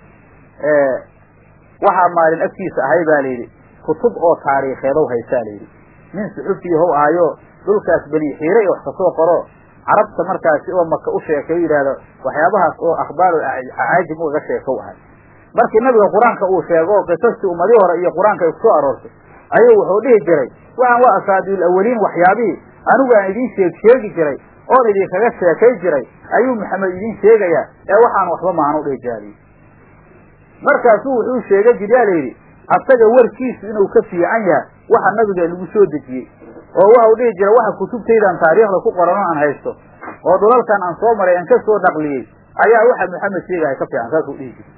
waxaa maalin agtiisa ahay ba layidhi kutub oo taariikheedow haysaa layidhi nin suxufiyahow ahayo dhulkaas beni xiire iyo wax kasoo qoro carabta markaasi oo maka u sheekay yidhaahdo waxyaabahaas oo akhbaar caajim ugaga sheekow ahay markii nabiga qur-aanka uu sheego oo qisastii ummadii hore iyo qur-aanka ay kusoo aroortay ayuu wuxuu dhihi jiray waxaan waa asaadiil awaliin waxyaabihii anigu aan idiin sheeg sheegi jiray oon idinkaga sheekay jiray ayuu maxamed idiin sheegayaa ee waxaan waxba maanu dhihi jaaliy markaasuu wuxuu sheegay jiryaa layidhi asaga warkiisu inuu ka fiican yahay waxa nabiga lagu soo dejiyey oo waxau dhihi jira waxa kutubtaydan taariikhda ku qorano aan haysto oo dhulalkan aan soo maray aan ka soo naqliyey ayaa waxa maxamed sheegaya ka fiican saasuu dhihi jiray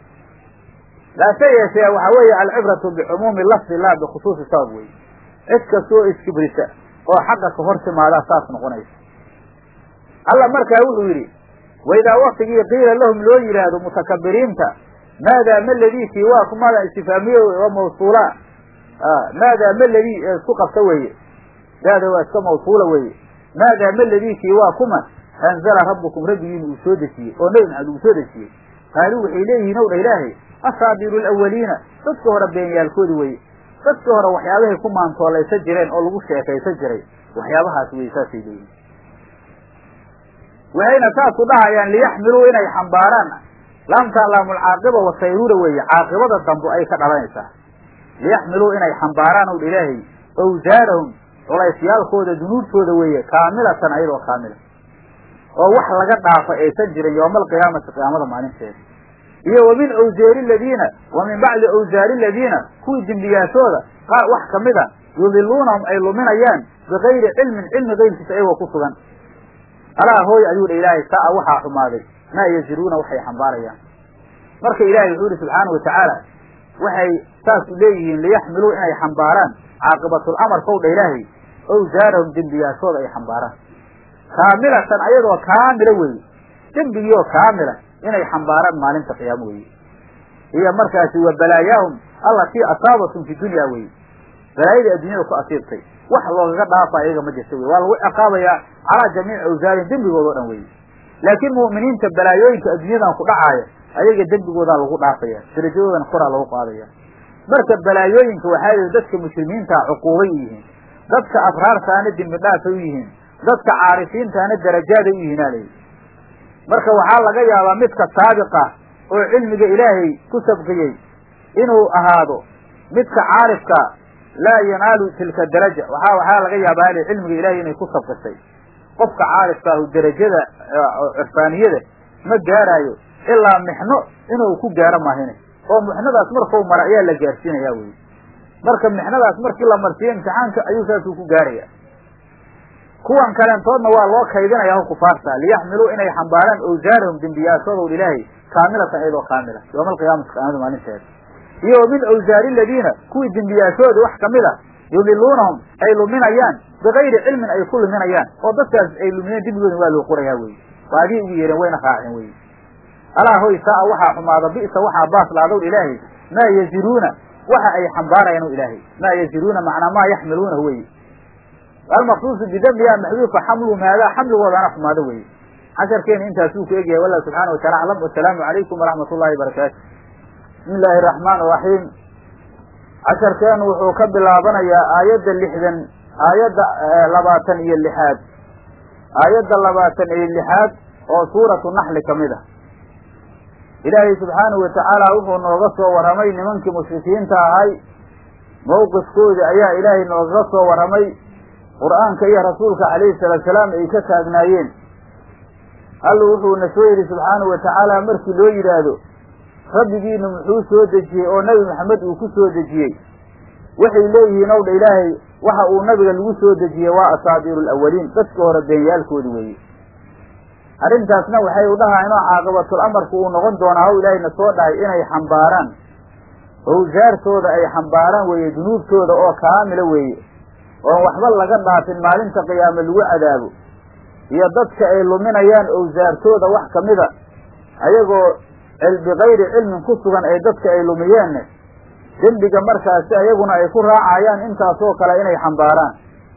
laase yeeshee waxa weeye alcibratu bicumuumi lafdi la bikhusuusi sabab wey cid kastoo iskibrisa oo xaqa ka hor timaadaa saas noqonaysa alla markaa wuxuu yidhi waidaa waktigii qiila lahum loo yidhaahdo mutakabiriinta maadaa ma ladiikii waa kumada istifaamiye oo mawsuula maadaa ma ladii isku qabta weeye daada waa iska mawsuula weeye maadaa ma ladiikii waa kuma anzala rabbukum rabbigiina uu soo dejiyey oo nebi maxamed uu soo dejiyey qaaluu waxay leeyihiin ow dha ilaahay asaabiru alawaliina dadka hore beenyaalkoodi weye dadka hore waxyaabahay ku maantoolaysan jireen oo lagu sheekaysan jiray waxyaabahaas weye saasay leeyihin waxayna saasu dhahayaan liyaxmiluu inay xambaaraan laamtaa laamulcaaqiba wasayruura weeye caaqibada dambo ay ka dhalanaysaa liyaxmiluu inay xambaaraan ow dha ilaahay awsaarahum culaysyaalkooda dunuubtooda weeye kaamilatan ayadoo kaamila oo wax laga dhaafa aysan jirin yowma alqiyaamati qiyaamada maalinteeda iyo wa min awsaari ladiina wa min bacdi awsaari ladiina kuwii dembiyaashooda qaar wax kamid a yudiluunahum ay luminayaan bigayri cilmin cilmi gayrkiisa ayagoo ku sugan alaa hooy ayuu dha ilaahay saa waxaa xumaaday maa yaziruuna waxay xambaarayaan marka ilaahay wuxuu yihi subxaanau watacaala waxay saas u leeyihiin liyaxmiluu inay xambaaraan caaqibatul amarkow dha ilaahay awsaarahum dembiyaashooda ay xambaaraan kaamilatan ayadoo kaamila weeye dembigiioo kaamila inay xambaaraan maalinta qiyaamo weeye iyo markaasi wa balaayaahum allatii asaabatum fi dunya weye balaayadii adduunyada ku asiibtay wax loogaga dhaafa iyaga ma jirta wey waa lagu ciqaabayaa calaa jamiici awsaarihim dembigooda o dhan weye laakiin mu'miniinta balaayooyinka adduunyadan ku dhacaaya ayaga dembigoodaa lagu dhaafaya darajadoodana koraa lagu qaadaya marka balaayooyinka waxaa yihi dadka muslimiintaa cuquubay u yihiin dadka abraartaana dembi dhaafay u yihiin dadka caarifiintaana darajaaday u yihiin alayhi marka waxaa laga yaabaa midka saabiqa oo cilmiga ilaahay ku sabqiyey inuu ahaado midka caarifka laa yanaalu tilka daraja waxa waxaa laga yaabaa ali cilmiga ilahay inay ku sabqisay qofka caarifka ahu derajada cirfaaniyada ma gaaraayo ilaa mixno inuu ku gaaro maahine oo mixnadaas markau mara ayaa la gaarsiinaya wey marka mixnadaas markii la marsiiyo imtixaanka ayuu saasuu ku gaaraya kuwan kaleentoodna waa loo kaydinaya ho kufaarta liyaxmiluu inay xambaaraan awsaarahum dembiyaashoodow ilaahay kaamilatan iyadoo kaamila yowma alqiyaamati qiyaamada maalinteeda iyo wa min awsaari aladiina kuwii dembiyaashooda wax kamid a yudiluunahum ay luminayaan bigayri cilmin ay ku luminayaan oo dadkaas ay lumiyeen dembigooda waa loo qorayaa weye waa adii ugu yeereen wayna raaceen weye alaa hoy saa waxaa xumaada bi'sa waxaa baas laadow ilaahay maa yaziruuna waxa ay xambaarayaan o ilaahay maa yaziruuna macnaa maa yaxmiluuna weye almaqsuusu bidambiha maxduufa xamlu maadaa xamligoodaana xumaado weye casharkeena intaasuu ku egyahay wallahu subxana watacala aclam wasalaamu calaykum waraxmat ullahi barakaatu bismi illaahi araxmaan iraxiim casharkeenu wuxuu ka bilaabanayaa aayadda lixdan aayadda labaatan iyo lixaad aayadda labaatan iyo lixaad oo suuratu naxli kamid ah ilaahay subxaanahu watacaala wuxuu nooga soo warramay nimankii mushrikiinta ahay mawqifkoodii ayaa ilaahay noogaga soo warramay qur'aanka iyo rasuulka calayhi salaatu salaam ay ka taagnaayeen alla wuxuuna soo yidhi subxaanahu watacaala markii loo yidhaahdo rabbigiina muxuu soo dejiyey oo nebi maxamed uu ku soo dejiyey waxay leeyihiin ow dha ilaahay waxa uu nabiga lagu soo dejiyey waa asaabiiru alawaliin dadka hore beenyaalkoodi weeye arrintaasna waxay u dhahayn oo caaqibatul amarku uu noqon doonaa haw ilaahayna soo dhahay inay xambaaraan owsaartooda ay xambaaraan weeye dunuubtooda oo kaamila weeye oon waxba laga dhaafin maalinta qiyaame lagu cadaabo iyo dadka ay luminayaan owsaartooda wax kamida ayagoo bikayri cilmin ku sugan ay dadka ay lumiyeenna dembiga markaasi ayaguna ay ku raacayaan intaasoo kale inay xambaaraan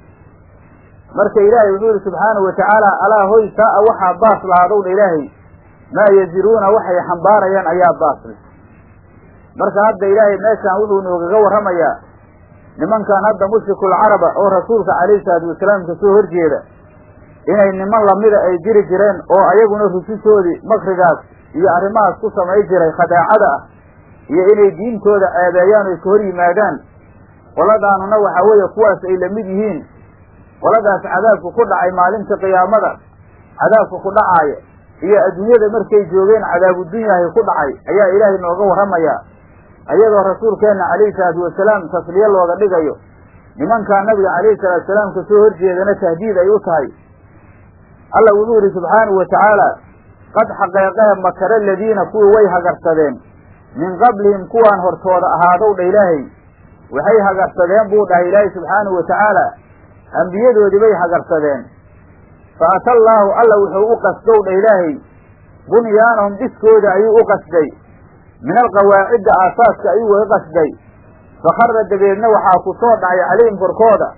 marka ilaahay wuxuu yihi subxaanahu watacaala alaa hoy saa-a waxaa baas lahaadowdha ilaahay maa yaziruuna waxay xambaarayaan ayaa baasle marka hadda ilaahay meeshaan wuxuu noogaga warramayaa nimankan hadda mushrikuulcaraba oo rasuulka calayhi salaatu wasalaam ka soo horjeeda inay niman lamida ay jiri jireen oo ayaguna rusushoodii makrigaas iyo arrimahaas ku samay jiray khadaacada ah iyo inay diintooda ceebeeyaan oy ka hor yimaadaan qoladaanuna waxaa weeye kuwaas ay lamid yihiin qoladaas cadaabku ku dhacay maalinta qiyaamada cadaabku ku dhacaaya iyo adduunyada markay joogeen cadaabuddunyahay ku dhacay ayaa ilaahay nooga warramayaa ayadoo rasuulkeenna calayhi salaatu wasalaam tasliye looga dhigayo nimankaa nabiga calayhi salaatu wasalaam ka soo horjeedana tahdiid ay u tahay alla wuxuu yihi subxaanahu watacaala qad xaqeeqehe makara aladiina kuwii way hagarsadeen min qablihim kuwaan hortooda ahaadow dha ilaahay waxay hagarsadeen buu dhahay ilaahay subxaanahu watacaala ambiyadoodii bay hagarsadeen fa ata allaahu alla wuxuu u qasdow dha ilaahay bunyaanahum dhiskooda ayuu u qasday min alqawaacidda aasaaska ayuu uga qasday fakharra dabeedna waxaa ku soo dhacay calayhim korkooda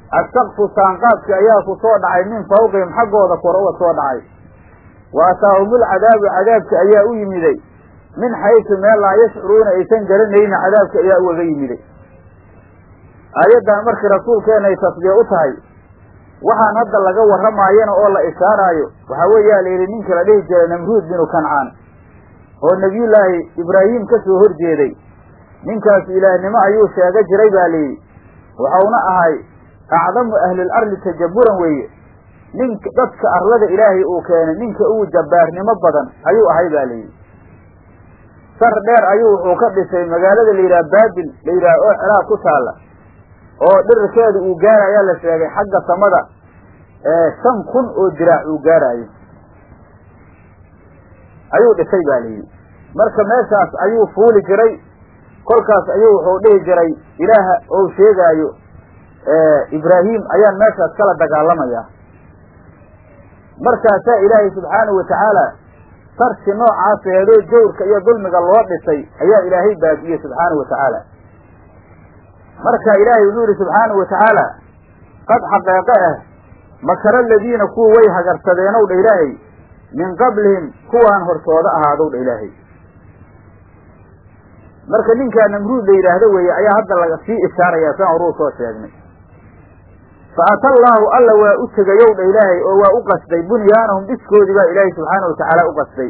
assaqfu saanqaadki ayaa ku soo dhacay min fawqihim xaggooda kor uga soo dhacay wa ataahumul cadaabu cadaabki ayaa u yimiday min xaysu meel laa yashcuruuna aysan garanayna cadaabki ayaa ugaga yimiday aayaddan markii rasuulkeena ay tasbiye u tahay waxaan hadda laga warramaayana oo la ishaaraayo waxaa weeyaa la yidhi ninkii la dhihi jiray namruud binu kancaan oo nebiyullaahi ibraahim ka soo horjeeday ninkaas ilaahnimo ayuu sheega jiray baa layidhi waxauna ahay acdamu ahlil arli tajaburan weeye ninka dadka arlada ilaahay uu keenay ninka ugu jabbaarnimo badan ayuu ahay baa layidhi sar dheer ayuu wuxuu ka dhisay magaalada la yidhaha baabil la yidhaha oo ciraaq ku taalla oo dhirirkeedu uu gaarayaa la sheegay xagga samada shan kun oo diraac uu gaaraayo ayuu dhisay baa layidhi marka meeshaas ayuu fuuli jiray kolkaas ayuu wuxuu dhihi jiray ilaaha ou sheegaayo ibraahim ayaan meeshaas kala dagaalamayaa markaasaa ilaahay subxaanahu watacaala sarki noocaas eedoo jawrka iyo dulmiga loo dhisay ayaa ilaahay baabi'iyey subxaanahu watacaala marka ilaahay wuxuu yihi subxaanahu watacaala qad xaqeeqe ah makara aladiina kuwa way hagarsadeenow dha ilaahay min qablihim kuwaan hortooda ahaadow dha ilaahay marka ninkaa namruud la yidhaahdo weeye ayaa hadda laga sii ishaarayaa saan horuu soo sheegnay fa ata allaahu alla waa u tegayow dha ilaahay oo waa u qasday bunyaanahum dhiskoodii baa ilaahay subxaana watacaala u qasday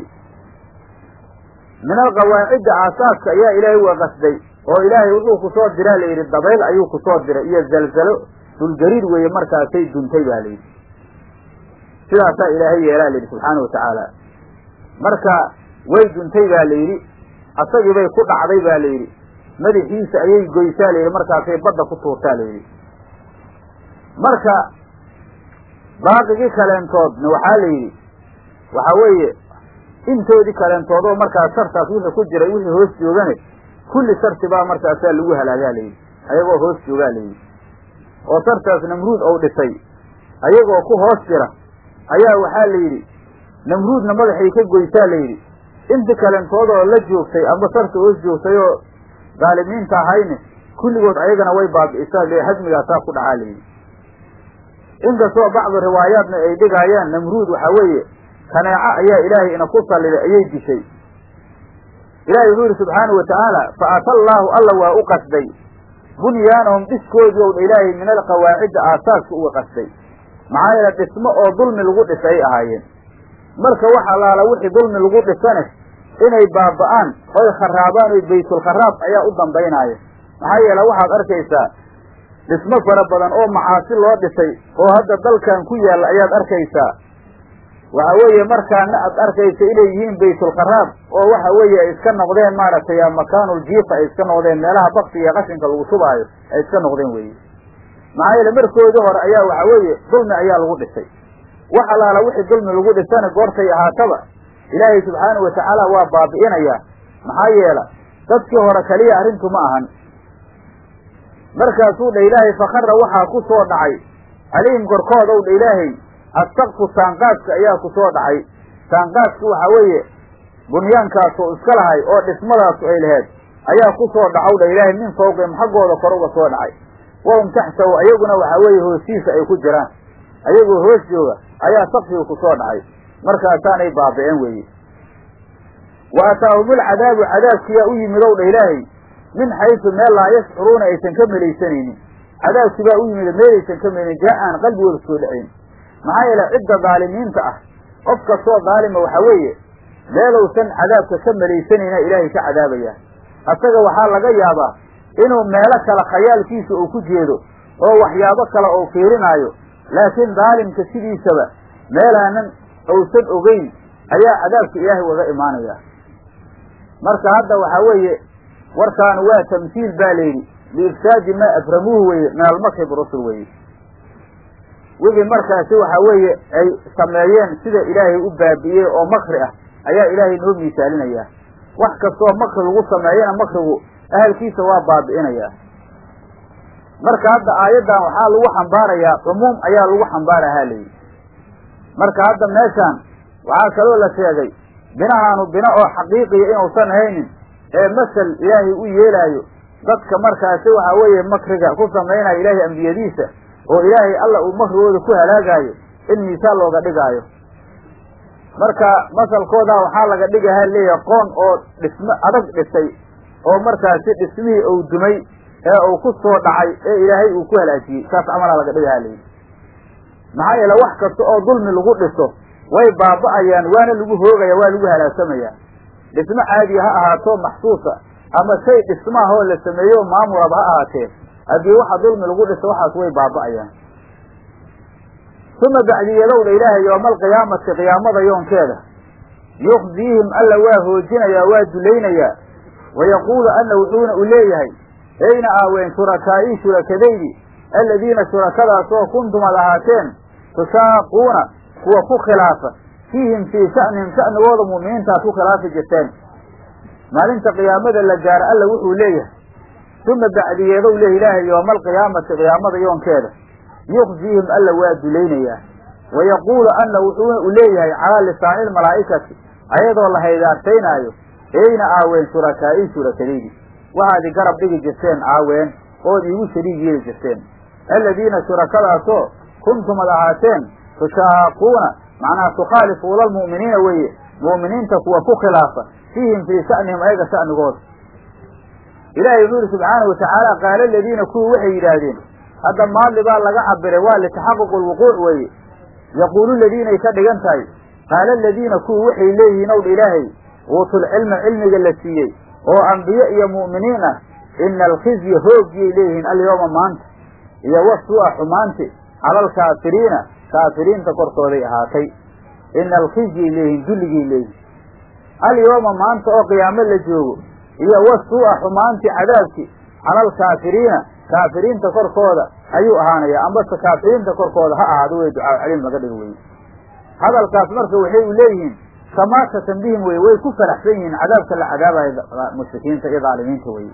min alqawaacidda aasaaska ayaa ilaahay uga qasday oo ilaahay wuxuu kusoo diraa la yidhi dabayl ayuu kusoo diray iyo zalzalo dhulgariir weeye markaasay duntay baa layidhi sidaasaa ilaahay yeelaa layidhi subxaana watacaala marka way duntay baa la yidhi asagii bay ku dhacday baa la yidhi madaxiisa ayay goysaa la yidhi markaasay badda ku tuurtaa la yidhi marka baaqigii kaleentoodna waxaa la yidhi waxaa weeye intoodii kaleentood oo markaas sartaas wixii ku jiray wixii hoos joogane kulli sarti baa markaasaa lagu halaagaa layidhi ayagoo hoos joogaa layidhi oo sartaas namruud ou dhisay ayagoo ku hoos jira ayaa waxaa la yidhi namruudna madaxay ka goysaa la yidhi inti kalentood oo la joogtay amba sarta hoos joogtay oo daalimiinta ahayne kulligood ayagana way baabi'isaa le hadmigaasaa ku dhacaa layidhi inkastoo bacdu riwaayaadna ay dhigaayaan namruud waxaa weeye kaneeco ayaa ilaahay ina ku salliday ayay dishay ilahay wuxuu yihi subxaanau watacaala fa ata allaahu alla waa u qasday bunyaanahum dhiskoodii ow dha ilaahay min alqawaacidda aasaaska uga qasday maxaa yeele dhismo oo dulmi lagu dhisa ay ahaayeen marka wax allaala wixii dulmi lagu dhisane inay baaba'aan oy kharaabaan oy baytulkharaab ayaa u dambaynaaya maxaa yeele waxaad arkaysaa dhismo fara badan oo macaasi loo dhisay oo hadda dalkan ku yaalla ayaad arkaysaa waxa weeye markaana aad arkaysa inay yihiin baytulkharaab oo waxa weeye ay iska noqdeen maaragtay makaanuljiifa ay iska noqdeen meelaha baktiga iyo qashinka lagu shubaayo ay iska noqdeen weye maxaa yeele markoodii hore ayaa waxa weeye dulmi ayaa lagu dhisay wax allaala wixii dulmi lagu dhisana goortay ahaataba ilaahay subxaanau watacaala waa baabi'inayaa maxaa yeela dadkii hore keliya arrintu ma ahan markaasuu dha ilaahay fakara waxaa ku soo dhacay calayhim korkooda ow dha ilaahay assaqfu saanqaadka ayaa ku soo dhacay saanqaadku waxaa weeye bunyaankaasoo iska lahay oo dhismadaasu ay laheed ayaa ku soo dhacow dha ilaahay min fawqihim xaggooda kor uga soo dhacay wahum taxtahu ayaguna waxaa weeye hoostiisa ay ku jiraan ayagoo hoos jooga ayaa sakfiga ku soo dhacay markaasaanay baabi'een weeye wa ataahumul cadaabu cadaabkiyaa u yimid ow dha ilaahay min xaysu meel laa yashcuruuna aysan ka melaysanaynin cadaabki baa u yimid meelaysan ka melaynin jaa aan qalbigooda soo dhacayn maxaa yeele cidda daalimiinta ah qof kastoo daalima waxaa weeye meelousan cadaabka ka melaysanayna ilaahay ka cadaabaya asaga waxaa laga yaabaa inuu meelo kale khayaalkiisa uu ku jeedo oo waxyaabo kale uu fiirinaayo laakiin daalimka sidiisaba meelaanan uusan ogeyn ayaa cadaabka ilaahay uga imaanaya marka hadda waxaa weeye warkaan waa tamhiil baa layidhi liifsaadi maa aframuuhu weye min almakri birusul weye wixii markaasi waxaa weeye ay sameeyeen sida ilaahay u baabi'iyey oo makri ah ayaa ilaahay noo miisaalinayaa wax kastoo makri lagu sameeyana makrigu ahalkiisa waa baabi'inayaa marka hadda aayaddan waxaa lagu xambaarayaa cumuum ayaa lagu xambaarahaa layidhi marka hadda meeshaan waxaa kaloo la sheegay binahaanu bino oo xaqiiqiya inuusan haynin ee masel ilaahay u yeelaayo dadka markaasi waxaa weeye makriga ku samaynaya ilaahay ambiyadiisa oo ilaahay alla uu makrigooda ku halaagaayo in miisaan looga dhigaayo marka masalkoodaa waxaa laga dhigaha leeyahay qoon oo dhismo adag dhisay oo markaasi dhismihii uu dumay ee uu ku soo dhacay ee ilaahay uu ku halaajiyey saas camalaa laga dhigaha leeyihi maxaa yeele wax kasta oo dulmi lagu dhiso way baaba'ayaan waana lagu hoogaya waa lagu halaagsamaya dhismo caadiya ha ahaato maxsuusa ama shay dhismaahoo la sameeyo maamulaba ha ahaatee haddii waxa dulmi lagu dhiso waxaas way baaba'ayaan uma bacdiyadowdha ilaahay yooma alqiyaamati qiyaamada yoonkeeda yukhziihim alla waa hoojinayaa waa dulaynayaa wayaquulu anna wuxuuna u leeyahay ayna aaween shurakaa'ii shurakadaydi aladiina shurakadaasoo kuntum ad ahaateen tushaaquuna kuwa ku khilaafa fiihim fii sha'nihim sha'nigooda mu'miniintaad ku khilaafi jirteen maalinta qiyaamada la gaaro alla wuxuu leeyahay uma bacdiyeedow leh ilaahay yooma alqiyaamati qiyaamada yoonkeeda yukhziihim alla waa dulaynayaa wayaquulu anna wuxuuna u leeyahay calaa lisaani lmalaa'ikati ayadoo la haydaartaynaayo eyna aaween shurakaa'ii shurakadaydi waxaad i garab dhigi jirteen aaween ood iigu shariig yeeli jirteen aladiina shurakadaasoo kuntum ad ahaateen tushaaquuna macnaha tukhaalifuuna almu'miniina weeye mu'miniinta kuwa ku khilaafa fiihim fii sha'nihim ayaga sha'nigooda ilaahay wuxuu yihi subxaana watacaala qaala aladiina kuwii waxay yidhaahdeen hadda maadli baa laga cabiray waa litaxaquq lwuquuc weeye yaquulu ladiinay ka dhigan tahay qaala aladiina kuwii waxay leeyihiin owdha ilaahay uutulcilma cilmiga la siiyey oo ambiye iyo mu'miniin ah ina alkhizya hoogiyay leeyihiin alyooma maanta iyo wasuu'a xumaanti cala alkaafiriina kaafiriinta korkooday ahaatay ina alkhizyay leeyihiin dulligay leeyihin alyooma maanta oo qiyaamo la joogo iyo wasuu'a xumaanti cadaabki cala alkaafiriina kaafiriinta korkooda ayuu ahaanaya ambase kaafiriinta korkooda ha ahaado wey ducaa caliim laga dhigo weye hadalkaas marka waxay u leeyihiin samaasatan bihim weye way ku faraxsan yihiin cadaabka la cadaabayo mushrikiinta iyo dhaalimiinta weye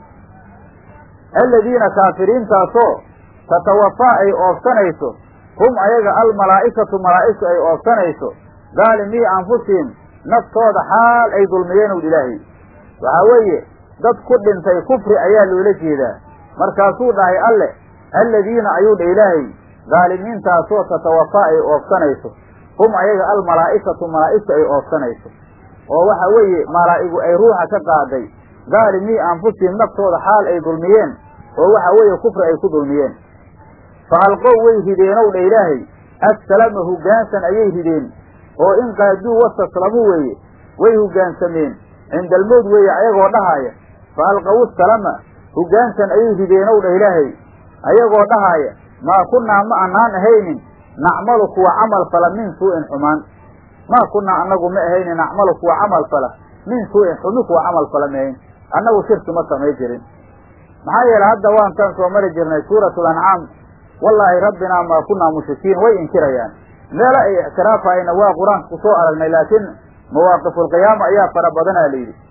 aladiina kaafiriintaasoo tatawafaa ay oofsanayso hum ayaga almalaa'ikatu malaa'igtu ay oofsanayso daalimii anfusihim naftooda xaal ay dulmiyeen owd ilaahay waxaa weeye dad ku dhintay kufri ayaa loola jeedaa markaasuu dhahay alle aladiina ayuu dha ilaahay daalimiintaasoo tatawafaa ay oofsanayso hum ayaga almalaa'ikatu malaa'igtu ay oofsanayso oo waxa weeye malaa'igu ay ruuxa ka qaaday daalimii anfusihim naftooda xaal ay dulmiyeen oo waxa weeye kufri ay ku dulmiyeen fa alqow way rideenow dha ilaahay assalama hoggaansan ayay rideen oo in qaaduu wastaslamuu weeye way hoggaansameen cinda almowd weeye ayagoo dhahaaya fa alqaw salama hoggaansan ayay rideenow dha ilaahay ayagoo dhahaaya maa kunnaa ma anaan ahaynin nacmalu kuwa camal fala min suu'in xumaan maa kunnaa annagu ma ahaynin nacmalu kuwa camal fala min suu'in xumi kuwa camal fala mahayn annagu shirki ma samay jirin maxaa yeele hadda waantaan soo mari jirnay suuratu lancaam wallaahi rabbinaa maa kunnaa mushrikiin way inkirayaan meelo ay ictiraafayna waa qur-aanka ku soo aragnay laakiin mawaaqifulqiyaama ayaa fara badanaa la yidhi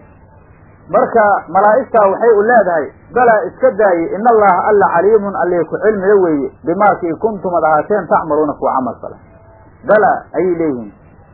marka malaa'igtaa waxay u leedahay balaa iska daaye in allaha alla caliimun allee ku cilmiga weeye bimaakii kuntum ad ahaateen tacmaluuna kuwa camal fala balaa ayay leeyihiin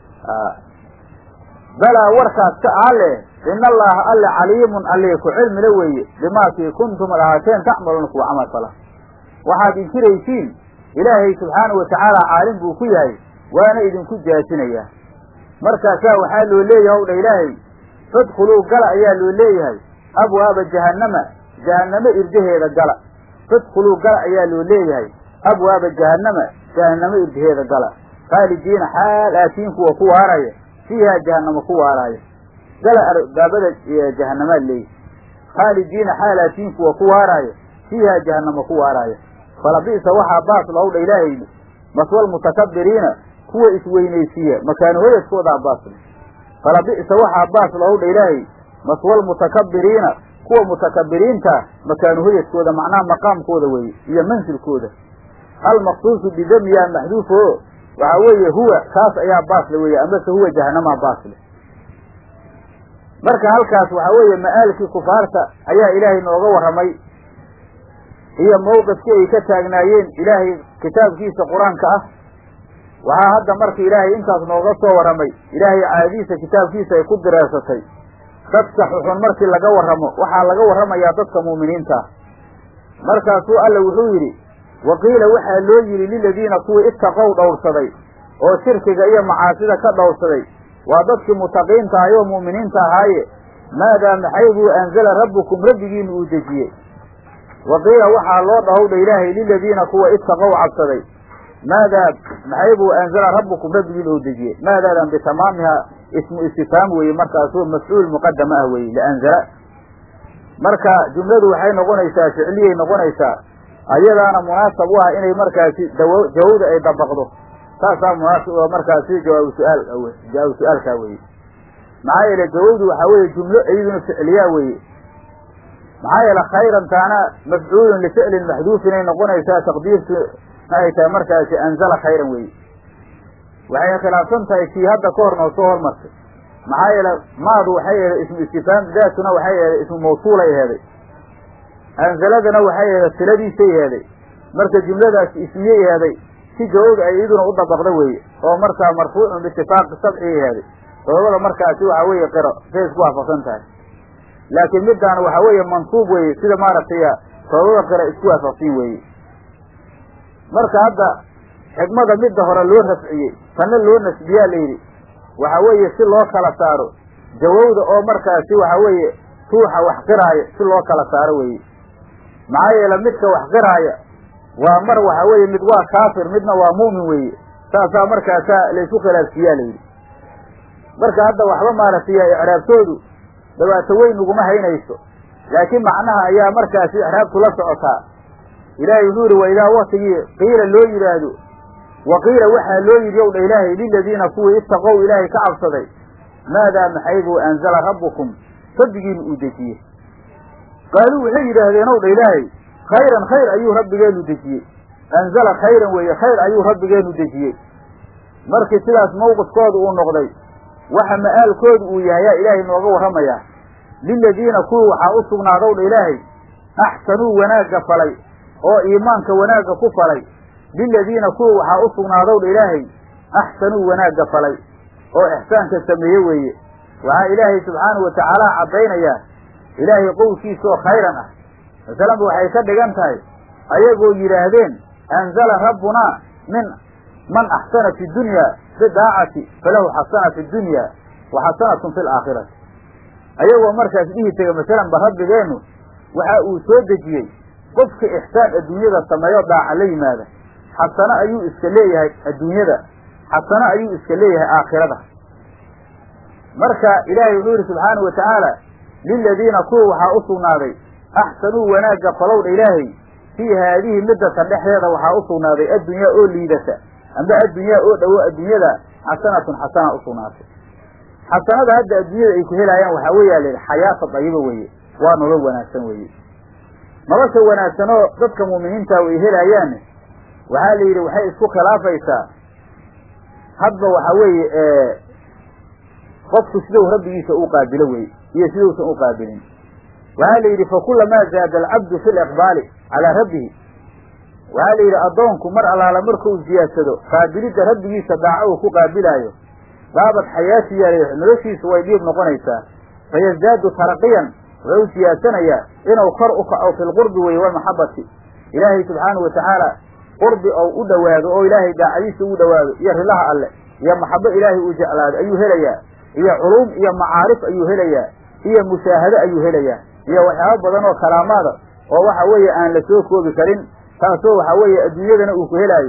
balaa warkaas ka alle in allaha alla caliimun allee ku cilmila weeye bimaakii kuntum ad ahaateen tacmaluuna kuwa camal fala waxaad inkiraysiin ilaahay subxaanahu watacaala caalim buu ku yahay waana idinku jaasinayaa markaasaa waxaa loo leeyahay ow dha ilaahay fadkhuluu gala ayaa loo leeyahay abwaaba jahannama jahannamo irdaheeda gala fadkhuluu gala ayaa loo leeyahay abwaaba jahannama jahannamo irdaheeda gala khaalidiina xaal aatiin kuwa ku waaraya fiihaa jahannamo ku waaraayo gala arbaabada jahannamaad leeyahy khaalidiina xaal aatiin kuwa ku waaraayo fiihaa jahannamo ku waaraayo falabi'sa waxaa baas lahowdha ilaahay maswal mutakabiriina kuwa isweynaysiiya makaanu hoyadkoodaa baasle falabi'sa waxaa baas lahowdha ilaahay maswal mutakabiriina kuwa mutakabiriinta makaanu hoyadkooda macnaha maqaamkooda weeye iyo mansilkooda almaqsuusu bidamiyaa maxduuf o waxaa weeye huwa kaas ayaa baasle weeye amase huwa jahanamaa baasle marka halkaas waxaa weeye ma'aalkii kufaarta ayaa ilaahay nooga warramay iyo mawqifkii ay ka taagnaayeen ilaahay kitaabkiisa qur-aanka ah waxaa hadda marka ilaahay intaas nooga soo warramay ilaahay caadadiisa kitaabkiisa ay ku direersatay dadka xuxun markii laga warramo waxaa laga warramayaa dadka mu'miniinta ah markaasuu alla wuxuu yidhi wa qiila waxaa loo yidhi liladiina kuwii ittaqow dhowrsaday oo shirkiga iyo macaasida ka dhowrsaday waa dadkii mutaqiinta ahay oo mu'miniinta ahaaye maadaa maxay buu anzala rabbukum rabbigiina uu dejiyey wa qiila waxaa loo dhahowdha ilaahay liladiina kuwa ittaqow cabsaday maadaa maxay buu anzala rabbukum rabbigiina uu dejiyey maadaadan bitamaamiha ismu istifhaam weeye markaasuu mafcuul muqadama ah weeye lianzala marka jumladu waxay noqonaysaa ficliyay noqonaysaa ayadaana munaasab u ah inay markaasi dawo jawawda ay dabaqdo saasaa munaasab oo markaasi jawaabu su-aal jawaabu su-aalkaa weye maxaa yeele jawawdu waxaa weeye jumlo iyaduna ficliyaa weeye maxaa yeele khayran taana mafcuulun lificlin maxduufin ay noqonaysaa taqdiirtu maxay tahay markaasi anzala khayran weye waxay khilaafsan tahay kii hadda ka hor noo soo hormartay maxaa yeele maadu waxay eheday ismu istifhaam daatuna waxay eheday ismu mawsuulay eheday anzaladana waxay eheday siladiisay eheday marka jumladaasi ismiyey eheday si jawowda ay iyaduna u dabaqda weeye oo markaa marfuucun biitifaaqi sabci eheday sababada markaasi waxaa weeye qiro say isku waafaqsan tahay laakiin middaana waxaa weeye mansuub weeye sida maaragtay sababada qiro isku waafaqsin weeye marka hadda xigmada midda hore loo rafciyey tanna loo nasbiyaa la yidhi waxa weeye si loo kala saaro jawowda oo markaasi waxa weeye ruuxa wax qiraaya si loo kala saaro weeye maxaa yeele midka wax qiraaya waa mar waxa weeye mid waa kaafir midna waa muumin weeye saasaa markaasaa laysu khilaafsiiyaa layidhi marka hadda waxba maaragtay icraabtoodu dhibaato weyn uguma haynayso laakiin macnaha ayaa markaasi icraabtu la socotaa ilaahay wuxuu yihi wa idaa waktigii qiila loo yidhaahdo wa qiila waxaa loo yidhi ow dha ilaahay liladiina kuwii ittaqow ilaahay ka cabsaday maadaa maxay buu anzala rabbukum rabbigiina uu dejiyey qaaluu waxay yidhaahdeen ow dha ilaahay khayran khayr ayuu rabbigeenu dejiyey anzala khayran weeye khayr ayuu rabbigeenu dejiyey markii sidaas mawqifkooda uu noqday waxa ma'aalkoodu uu yahay yaa ilaahay nooga warramayaa liladiina kuwii waxaa u sugnaadow dha ilaahay axsanuu wanaagga falay oo iimaanka wanaagga ku falay liladiina kuwa waxaa u sugnaadow dha ilaahay axsanuu wanaagga falay oo ixsaanka sameeye weeye waxaa ilaahay subxaanahu watacaala caddaynayaa ilaahay qowlkiisaoo khayran ah masalanba waxay ka dhigan tahay ayagoo yidhaahdeen anzala rabbunaa min man axsana fi dunya bidaacati falahu xasana fi dunya wa xasanatun fi laakhirati ayagoo markaas dhihi tega masalanba rabbigeennu waxa uu soo dejiyey qofka ixsaan adduunyada sameeyo daaca la yimaada xasano ayuu iska leeyahay adduunyada xasano ayuu iska leeyahay aakhirada marka ilaahay wuxuu yihi subxaanahu watacaala liladiina kuwa waxaa u sugnaaday axsanuu wanaagga falowdha ilaahay fii haadihi middatan dhexdeeda waxaa u sugnaaday addunyaa oo liidata amba addunyaa oo dhowo adduunyada xasanatun xasana u sugnaatay xasanada hadda adduunyada ay ku helaayaan waxaa weeyaa la yidhi xayaata dayiba weeye waa nolol wanaagsan weeye nolosha wanaagsan oo dadka muuminiinta ay helaayaan waxaa la yidhi waxay isku khilaafaysaa hadba waxa weeye qofku siduu rabbigiisa u qaabilo weye iyo siduusan u qaabilin waxaa la yidhi fakulamaa zaada alcabdu fi liqbaali calaa rabbihi waxaa la yidhi addoonku mar allaala markuu ziyaadsado qaabilidda rabbigiisa daaco uu ku qaabilaayo baabad xayaati yaala noloshiisu way dhiib noqonaysaa fayasdaadu taraqiyan wuxuu u siyaadsanayaa inuu kor u kaco fi lqurbi weye walmaxabati ilaahay subxaanahu watacaala qurbi ou u dhowaado oo ilaahay daacadiisa ugu dhowaado iyo rilaha alle iyo maxabo ilaahay uu jeclaado ayuu helayaa iyo culuum iyo macaarif ayuu helayaa iyo mushaahado ayuu helayaa iyo waxyaabo badan oo kalaamaada oo waxa weeye aan la soo koobi karin taasoo waxa weeye adduunyadana uu ku helaayo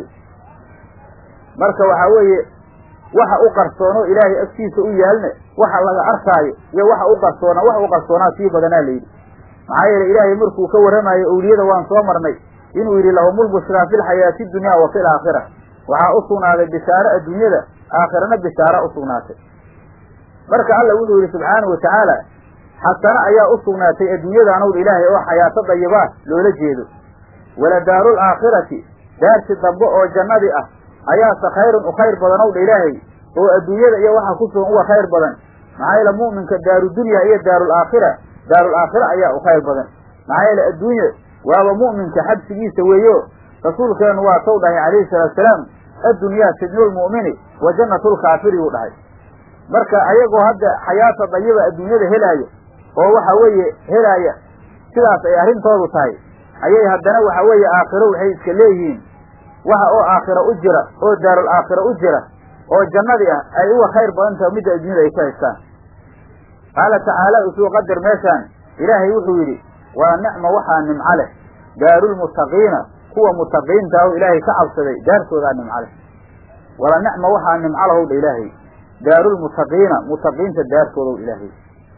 marka waxa weeye waxa u qarsoonoo ilaahay agtiisa u yaalne waxa laga arkaayo iyo waxa u qarsoona wax u qarsoonaa sii badanaa layidhi maxaa yeele ilaahay markuu ka warramayo owliyada waan soo marnay inuu yidhi lahumulbushraa fi lxayaati dunya wa fi laakhira waxaa u sugnaaday bishaaro adduunyada aakhirana bishaaro u sugnaatay marka alla wuxuu yidhi subxaanahu watacaala xasano ayaa u sugnaatay adduunyadaanowdha ilaahay oo xayaato dayibaa loola jeedo wala daarul aakhirati daarti dambe oo jannadii ah ayaase khayrun u khayr badanowdha ilaahay oo adduunyada iyo waxa ku sugan uga khayr badan maxaa yeele mu'minka daarudunya iyo daarul aakhira daarul aakhira ayaa u khayr badan maxaa yeele adduunye waaba mu'minka xabsigiisa weeyo rasuulkeenu waa taw dhahay calayhi salaatu salaam addunyaa sijnulmu'mini wa jannatulkaafiri uu dhahay marka ayagoo hadda xayaata dayiba adduunyada helaayo oo waxa weeye helaaya sidaas ay arrintoodu tahay ayay haddana waxa weeye aakhiro waxay iska leeyihiin waxa oo aakhiro u jira oo daarul aakhiro u jira oo jannadii ah ay uga khayr badan tahay midda adduunyada ay ka haystaan qaala tacaala usuu qadar meeshaan ilaahay wuxuu yidhi waa nicma waxaa nimco leh daarulmuttaqiina kuwa mutaqiinta ah oo ilaahay ka cabsaday daartoodaa nimco leh wala nicma waxaa nimco lahow dha ilaahay daarulmuttaqiina mutaqiinta daartoodow ilaahay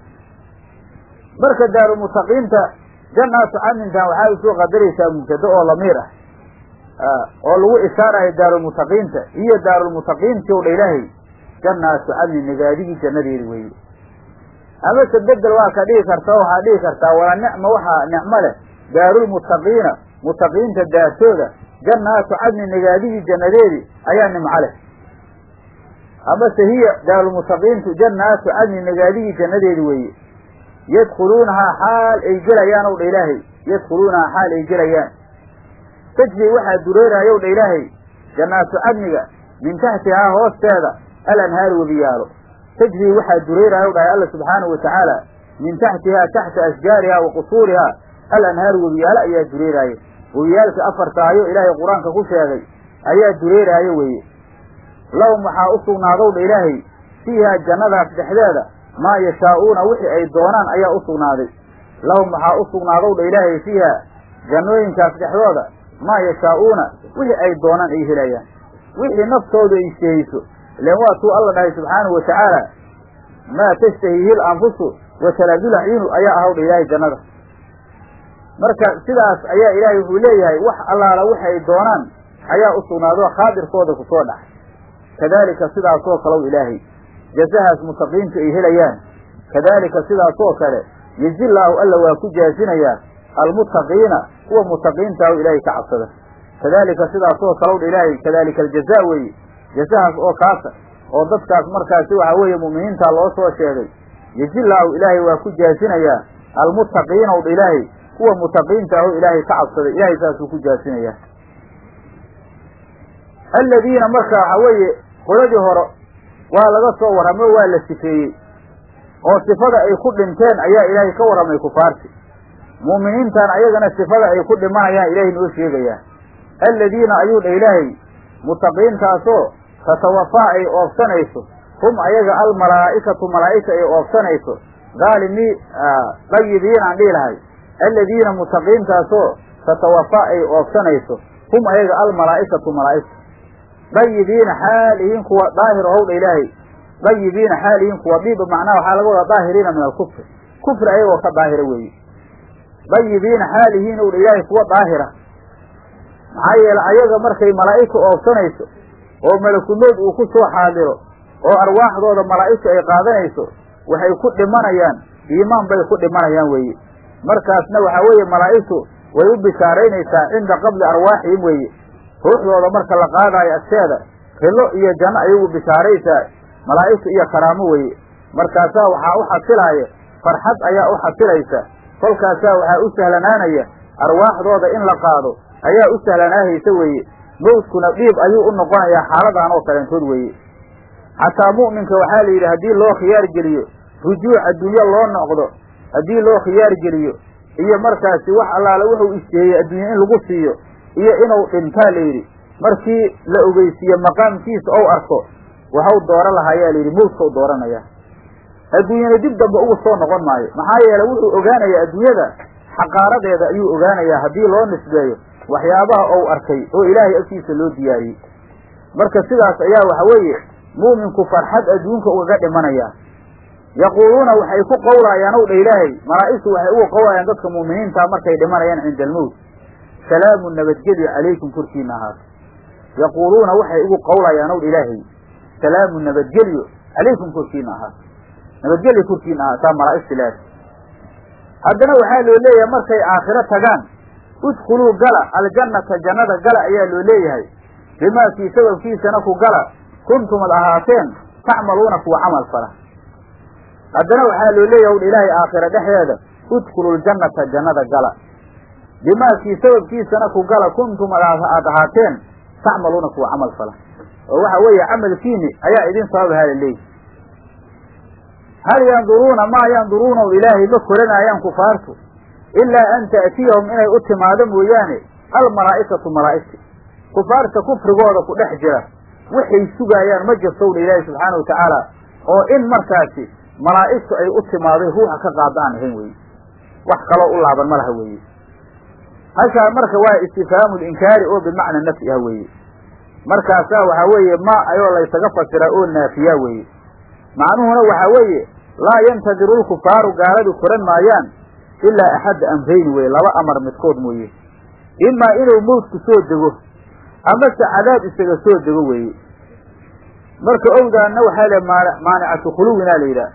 marka daarulmuttaqiinta jannaatu cadnintan waxaa usoo qadaraysaa mubtado oo lamiir ah oo lagu ishaarayo daarulmuttaqiinta iyo daarulmuttaqiinti ow dha ilaahay jannaatu cadnin nagaadigii jannadeedi weeye amase bedel waa ka dhigi karta oo waxaa dhigi kartaa wala nicma waxaa nicmo leh daarulmuttaqiina muttaqiinta daartooda jannaatu cadnin nagaadigii jannadeedi ayaa nimco leh amase hiya daarulmuttaqiintu jannaatu cadnin nagaadigii jannadeedi weeye yadkhuluunahaa xaal ay gelayaan ow dha ilaahay yadkhuluunahaa xaal ay gelayaan tajri waxaa dureeraayow dha ilaahay jannaatu cadniga min taxtihaa hoosteeda alanhaaru webiyaalo tajri waxaa dureeraayow dhahay alla subxaanahu watacaala min taxtihaa taxta ashjaarihaa wa qusuurihaa alanhaaru webiyaalo ayaa dureeraayo webiyaalka afartaayo ilaahay qur-aanka ku sheegay ayaa dureeraayo weeye lahum waxaa u sugnaadow dha ilaahay fiihaa jannadaas dhexdeeda maa yashaa'uuna wixii ay doonaan ayaa u sugnaaday lahum waxaa u sugnaadow dha ilaahay fiiha jannooyinkaas dhexdooda maa yashaa'uuna wixii ay doonaan ay helayaan wixii naftooda ay istahayso ilan waa tuu alla dhahay subxaanahu watacaala maa tashtahihi l anfusu wa talaadul acyunu ayaa ahaw dha ilaahay jannada marka sidaas ayaa ilaahay wuxuu leeyahay wax allaala waxay ay doonaan ayaa u sugnaado khaadirkooda kusoo dhacay kadaalika sidaasoo kalow ilaahay jazahaas mutaqiintu ay helayaan kadaalika sidaasoo kale yejilaahu alla waa ku jaazinayaa almuttaqiina kuwa mutaqiinta o ilaahay ka cabsada kadaalika sidaasoo kalow dha ilaahay kadaalika aljaza weeye jazahaas oo kaasa oo dadkaas markaasi waxa weeye mu'miniinta loo soo sheegay yejilaahu ilaahay waa ku jaazinayaa almuttaqiina o dha ilaahay kuwa mutaqiinta aho ilaahay ka cabsaday ilaahay saasuu ku jaazinayaa aladiina marka waxa weeye qoladii hore waa laga soo warramo waa la sifeeyey oo sifada ay ku dhinteen ayaa ilaahay ka warramay kufaarti mu'miniintan ayagana sifada ay ku dhimanayaan ilaahay noo sheegayaa aladiina ayuu dha ilaahay mutaqiintaasoo tatawafaa ay oobsanayso hum ayaga almalaa'ikatu malaa'ika ay oobsanayso daalimii dayibiin aan dhihi lahay aladiina mutaqiintaasoo tatawafaa ay oobsanayso hum ayaga almalaa'ikatu malaa'ika dayibiina xaal ihiin kuwa daahir ohowdha ilaahay dayibiina xaal ihiin kuwa diib macnaha waxaa laga wadaa daahiriina min alkufri kufri ayagoo ka daahira weeye dayibiina xaal ihiin owdha ilaahay kuwa daahira maxaa yeele ayaga markay malaa'ika oobsanayso oo malakumood uu ku soo xaadiro oo arwaaxdooda malaa'igtu ay qaadanayso waxay ku dhimanayaan iimaan bay ku dhimanayaan weeye markaasna waxaa weeye malaa'igtu way u bishaaraynaysaa cinda qabli arwaaxihim weeye ruuxdooda marka la qaadaayo agteeda rilo iyo janno ayagu bishaaraysaa malaa'igtu iyo karaamo weeye markaasaa waxaa u xasilaaya farxad ayaa u xasilaysa kolkaasaa waxaa u sahlanaanaya arwaaxdooda in la qaado ayaa u sahlanaahaysa weeye mawdkuna dhiib ayuu u noqonayaa xaaladan oo kaleentood weeye xataa mu'minka waxaa la yidhi haddii loo khiyaar geliyo rujuuc adduunyo loo noqdo haddii loo khiyaar geliyo iyo markaasi wax allaale wuxuu isteeyey adduunye in lagu siiyo iyo inuu dhintaa la yidhi markii la ogeysiiye maqaamkiisa ou arko waxau dooro lahaayaa la yidhi mawdkau dooranaya adduunyana dib dambe ugu soo noqon maayo maxaa yeele wuxuu ogaanayaa adduunyada xaqaaradeeda ayuu ogaanayaa haddii loo nisbeeyo waxyaabaha ou arkay oo ilaahay agtiisa loo diyaariyey marka sidaas ayaa waxa weeye mu'minku farxad adduunka ugaga dhimanayaa yaquuluuna waxay ku qowlaayaan ow dha ilaahay malaa'igtu waxay ugu qowlayaan dadka mu'miniintaa markay dhimanayaan cinda almowt salaamu nabadgelyo calaykum korkiina ahaato yaquuluuna waxay ugu qowlayaan ow dha ilaahay salaamu nabadgelyo calaykum korkiina ahaato nabadgelyo korkiina ahaataa malaa'igta ilaahay haddana waxaa loo leeyahay markay aakhiro tagaan udkhuluu gala aljannata jannada gala ayaa loo leeyahay bimaa kii sababkiisana ku gala kuntumad ahaateen tacmaluuna kuwa camal fala haddana waxaa loo leeyahay udha ilaahay aakhira dhexdeeda udkhulu ljannata jannada gala bimaa kii sababkiisana ku gala kuntum aad ahaateen tacmaluuna kuwa camal fala oo waxa weeye camalkiini ayaa idin sababahaa la leeyahy hal yanduruuna maa yanduruuna ilaahay ma koranaayaan kufaartu ilaa an ta'tiyahum inay u timaado mooyaane almalaa'ikatu malaa'igti kufaarta kufrigooda ku dhex jira waxay sugaayaan ma jirtowdha ilaahi subxaana watacaala oo in markaasi malaa'igtu ay u timaaday ruuxa ka qaada aan ahayn weye wax kaloo u laaban ma laha weeye hashaa marka waa istifhaamu linkaari oo bimacna nafyi ah weeye markaasaa waxaa weeye ma ayoo laysaga fasiraa oo naafiyaa weeye macnuhuna waxaa weeye laa yantadiru lkufaaru gaaladu koran maayaan ilaa axadda amrayni weye laba amar midkood mooye imaa inuu mawdku soo dego amase cadaab isaga soo dego weeye marka owdaanna waxaa le maanicatu khuluwinaa la yidhaah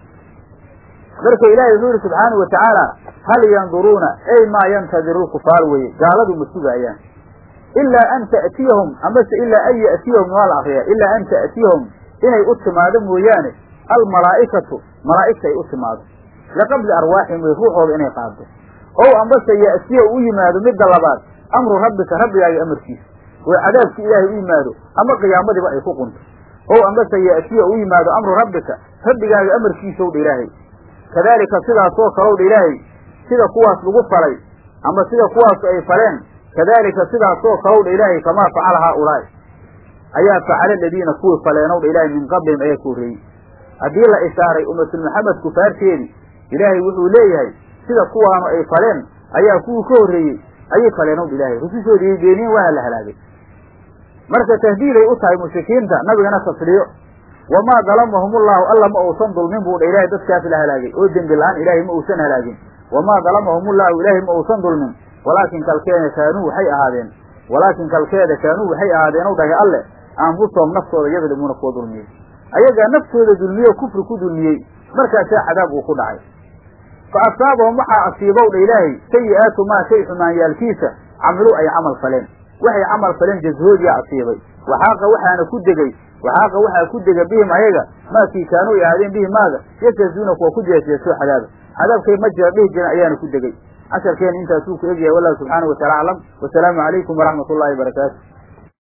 marka ilaahay wuxuu yihi subxaanau watacaala hal yanduruuna ay maa yantadiru lkufaar weye gaaladu ma sugaayaan ilaa an ta'tiyahum amase ilaa an ya'tiyahum waa la akriyaa ilaa an ta'tiyahum inay u timaado mooyaane almalaa'ikatu malaa'igta ay u timaado liqabli arwaaxihim way ruuxooda inay qaado ow ambase ya'tiya u yimaado midda labaad amru rabbika rabbigaaga amarkiisa oo cadaabki ilaahay u yimaado ama qiyaamadiiba ay ku qunto ow ambase ya'tiya u yimaado amru rabbika rabbigaaga amarkiisa owdha ilaahay kadaalika sidaasoo kalowdha ilaahay sida kuwaas lagu falay ama sida kuwaasu ay faleen kadaalika sidaasoo kalowdha ilaahay kamaa facala haaulaa'i ayaa facala aladiina kuwii faleenowdha ilaahay min qablihim ayaa ka horreeyey haddii la ishaaray ummatul maxamed kufaarteedii ilaahay wuxuu leeyahay sida kuwaanu ay faleen ayaa kuwii ka horreeyey ayay faleenowdha ilaahay rusushoodii ay beeniyeen waa la halaagay marka tahdiiday u tahay mushrikiinta nabigana tasliyo wamaa dalamahum ullahu alla ma uusan dulmin buu dha ilaahay dadkaas la halaagay oo dembi la-aan ilaahay ma uusan halaagin wamaa dalamahum ullahu ilaahay ma uusan dulmin walaakin kalkeeda kaanuu waxay ahaadeen walaakin kalkeeda kaanuu waxay ahaadeen ow dhahay alle anfusahum naftooda yadlimuuna kuwa dulmiyey ayagaa naftooda dulmiye o kufri ku dulmiyey markaasaa cadaab uu ku dhacay fa asaabahum waxaa asiibow dha ilaahay sayi-aatu maa shay xumaanyaalkiisa camiluu ay camal faleen waxay camal faleen jashoodiyaa asiibay waxaaqa waxaana ku degay waxaaqa waxaa ku dega bihim ayaga maakii kaanuu ay ahaadeen bihi maaga yastahzuuna kuwa ku jeesjeeso cadaaba cadaabkay ma jira dhihi jiran ayaana ku degay casharkeena intaasuu ku egyahay wallahu subxaana wa taala aclam wasalaamu calaykum waraxmat ullahi barakaatu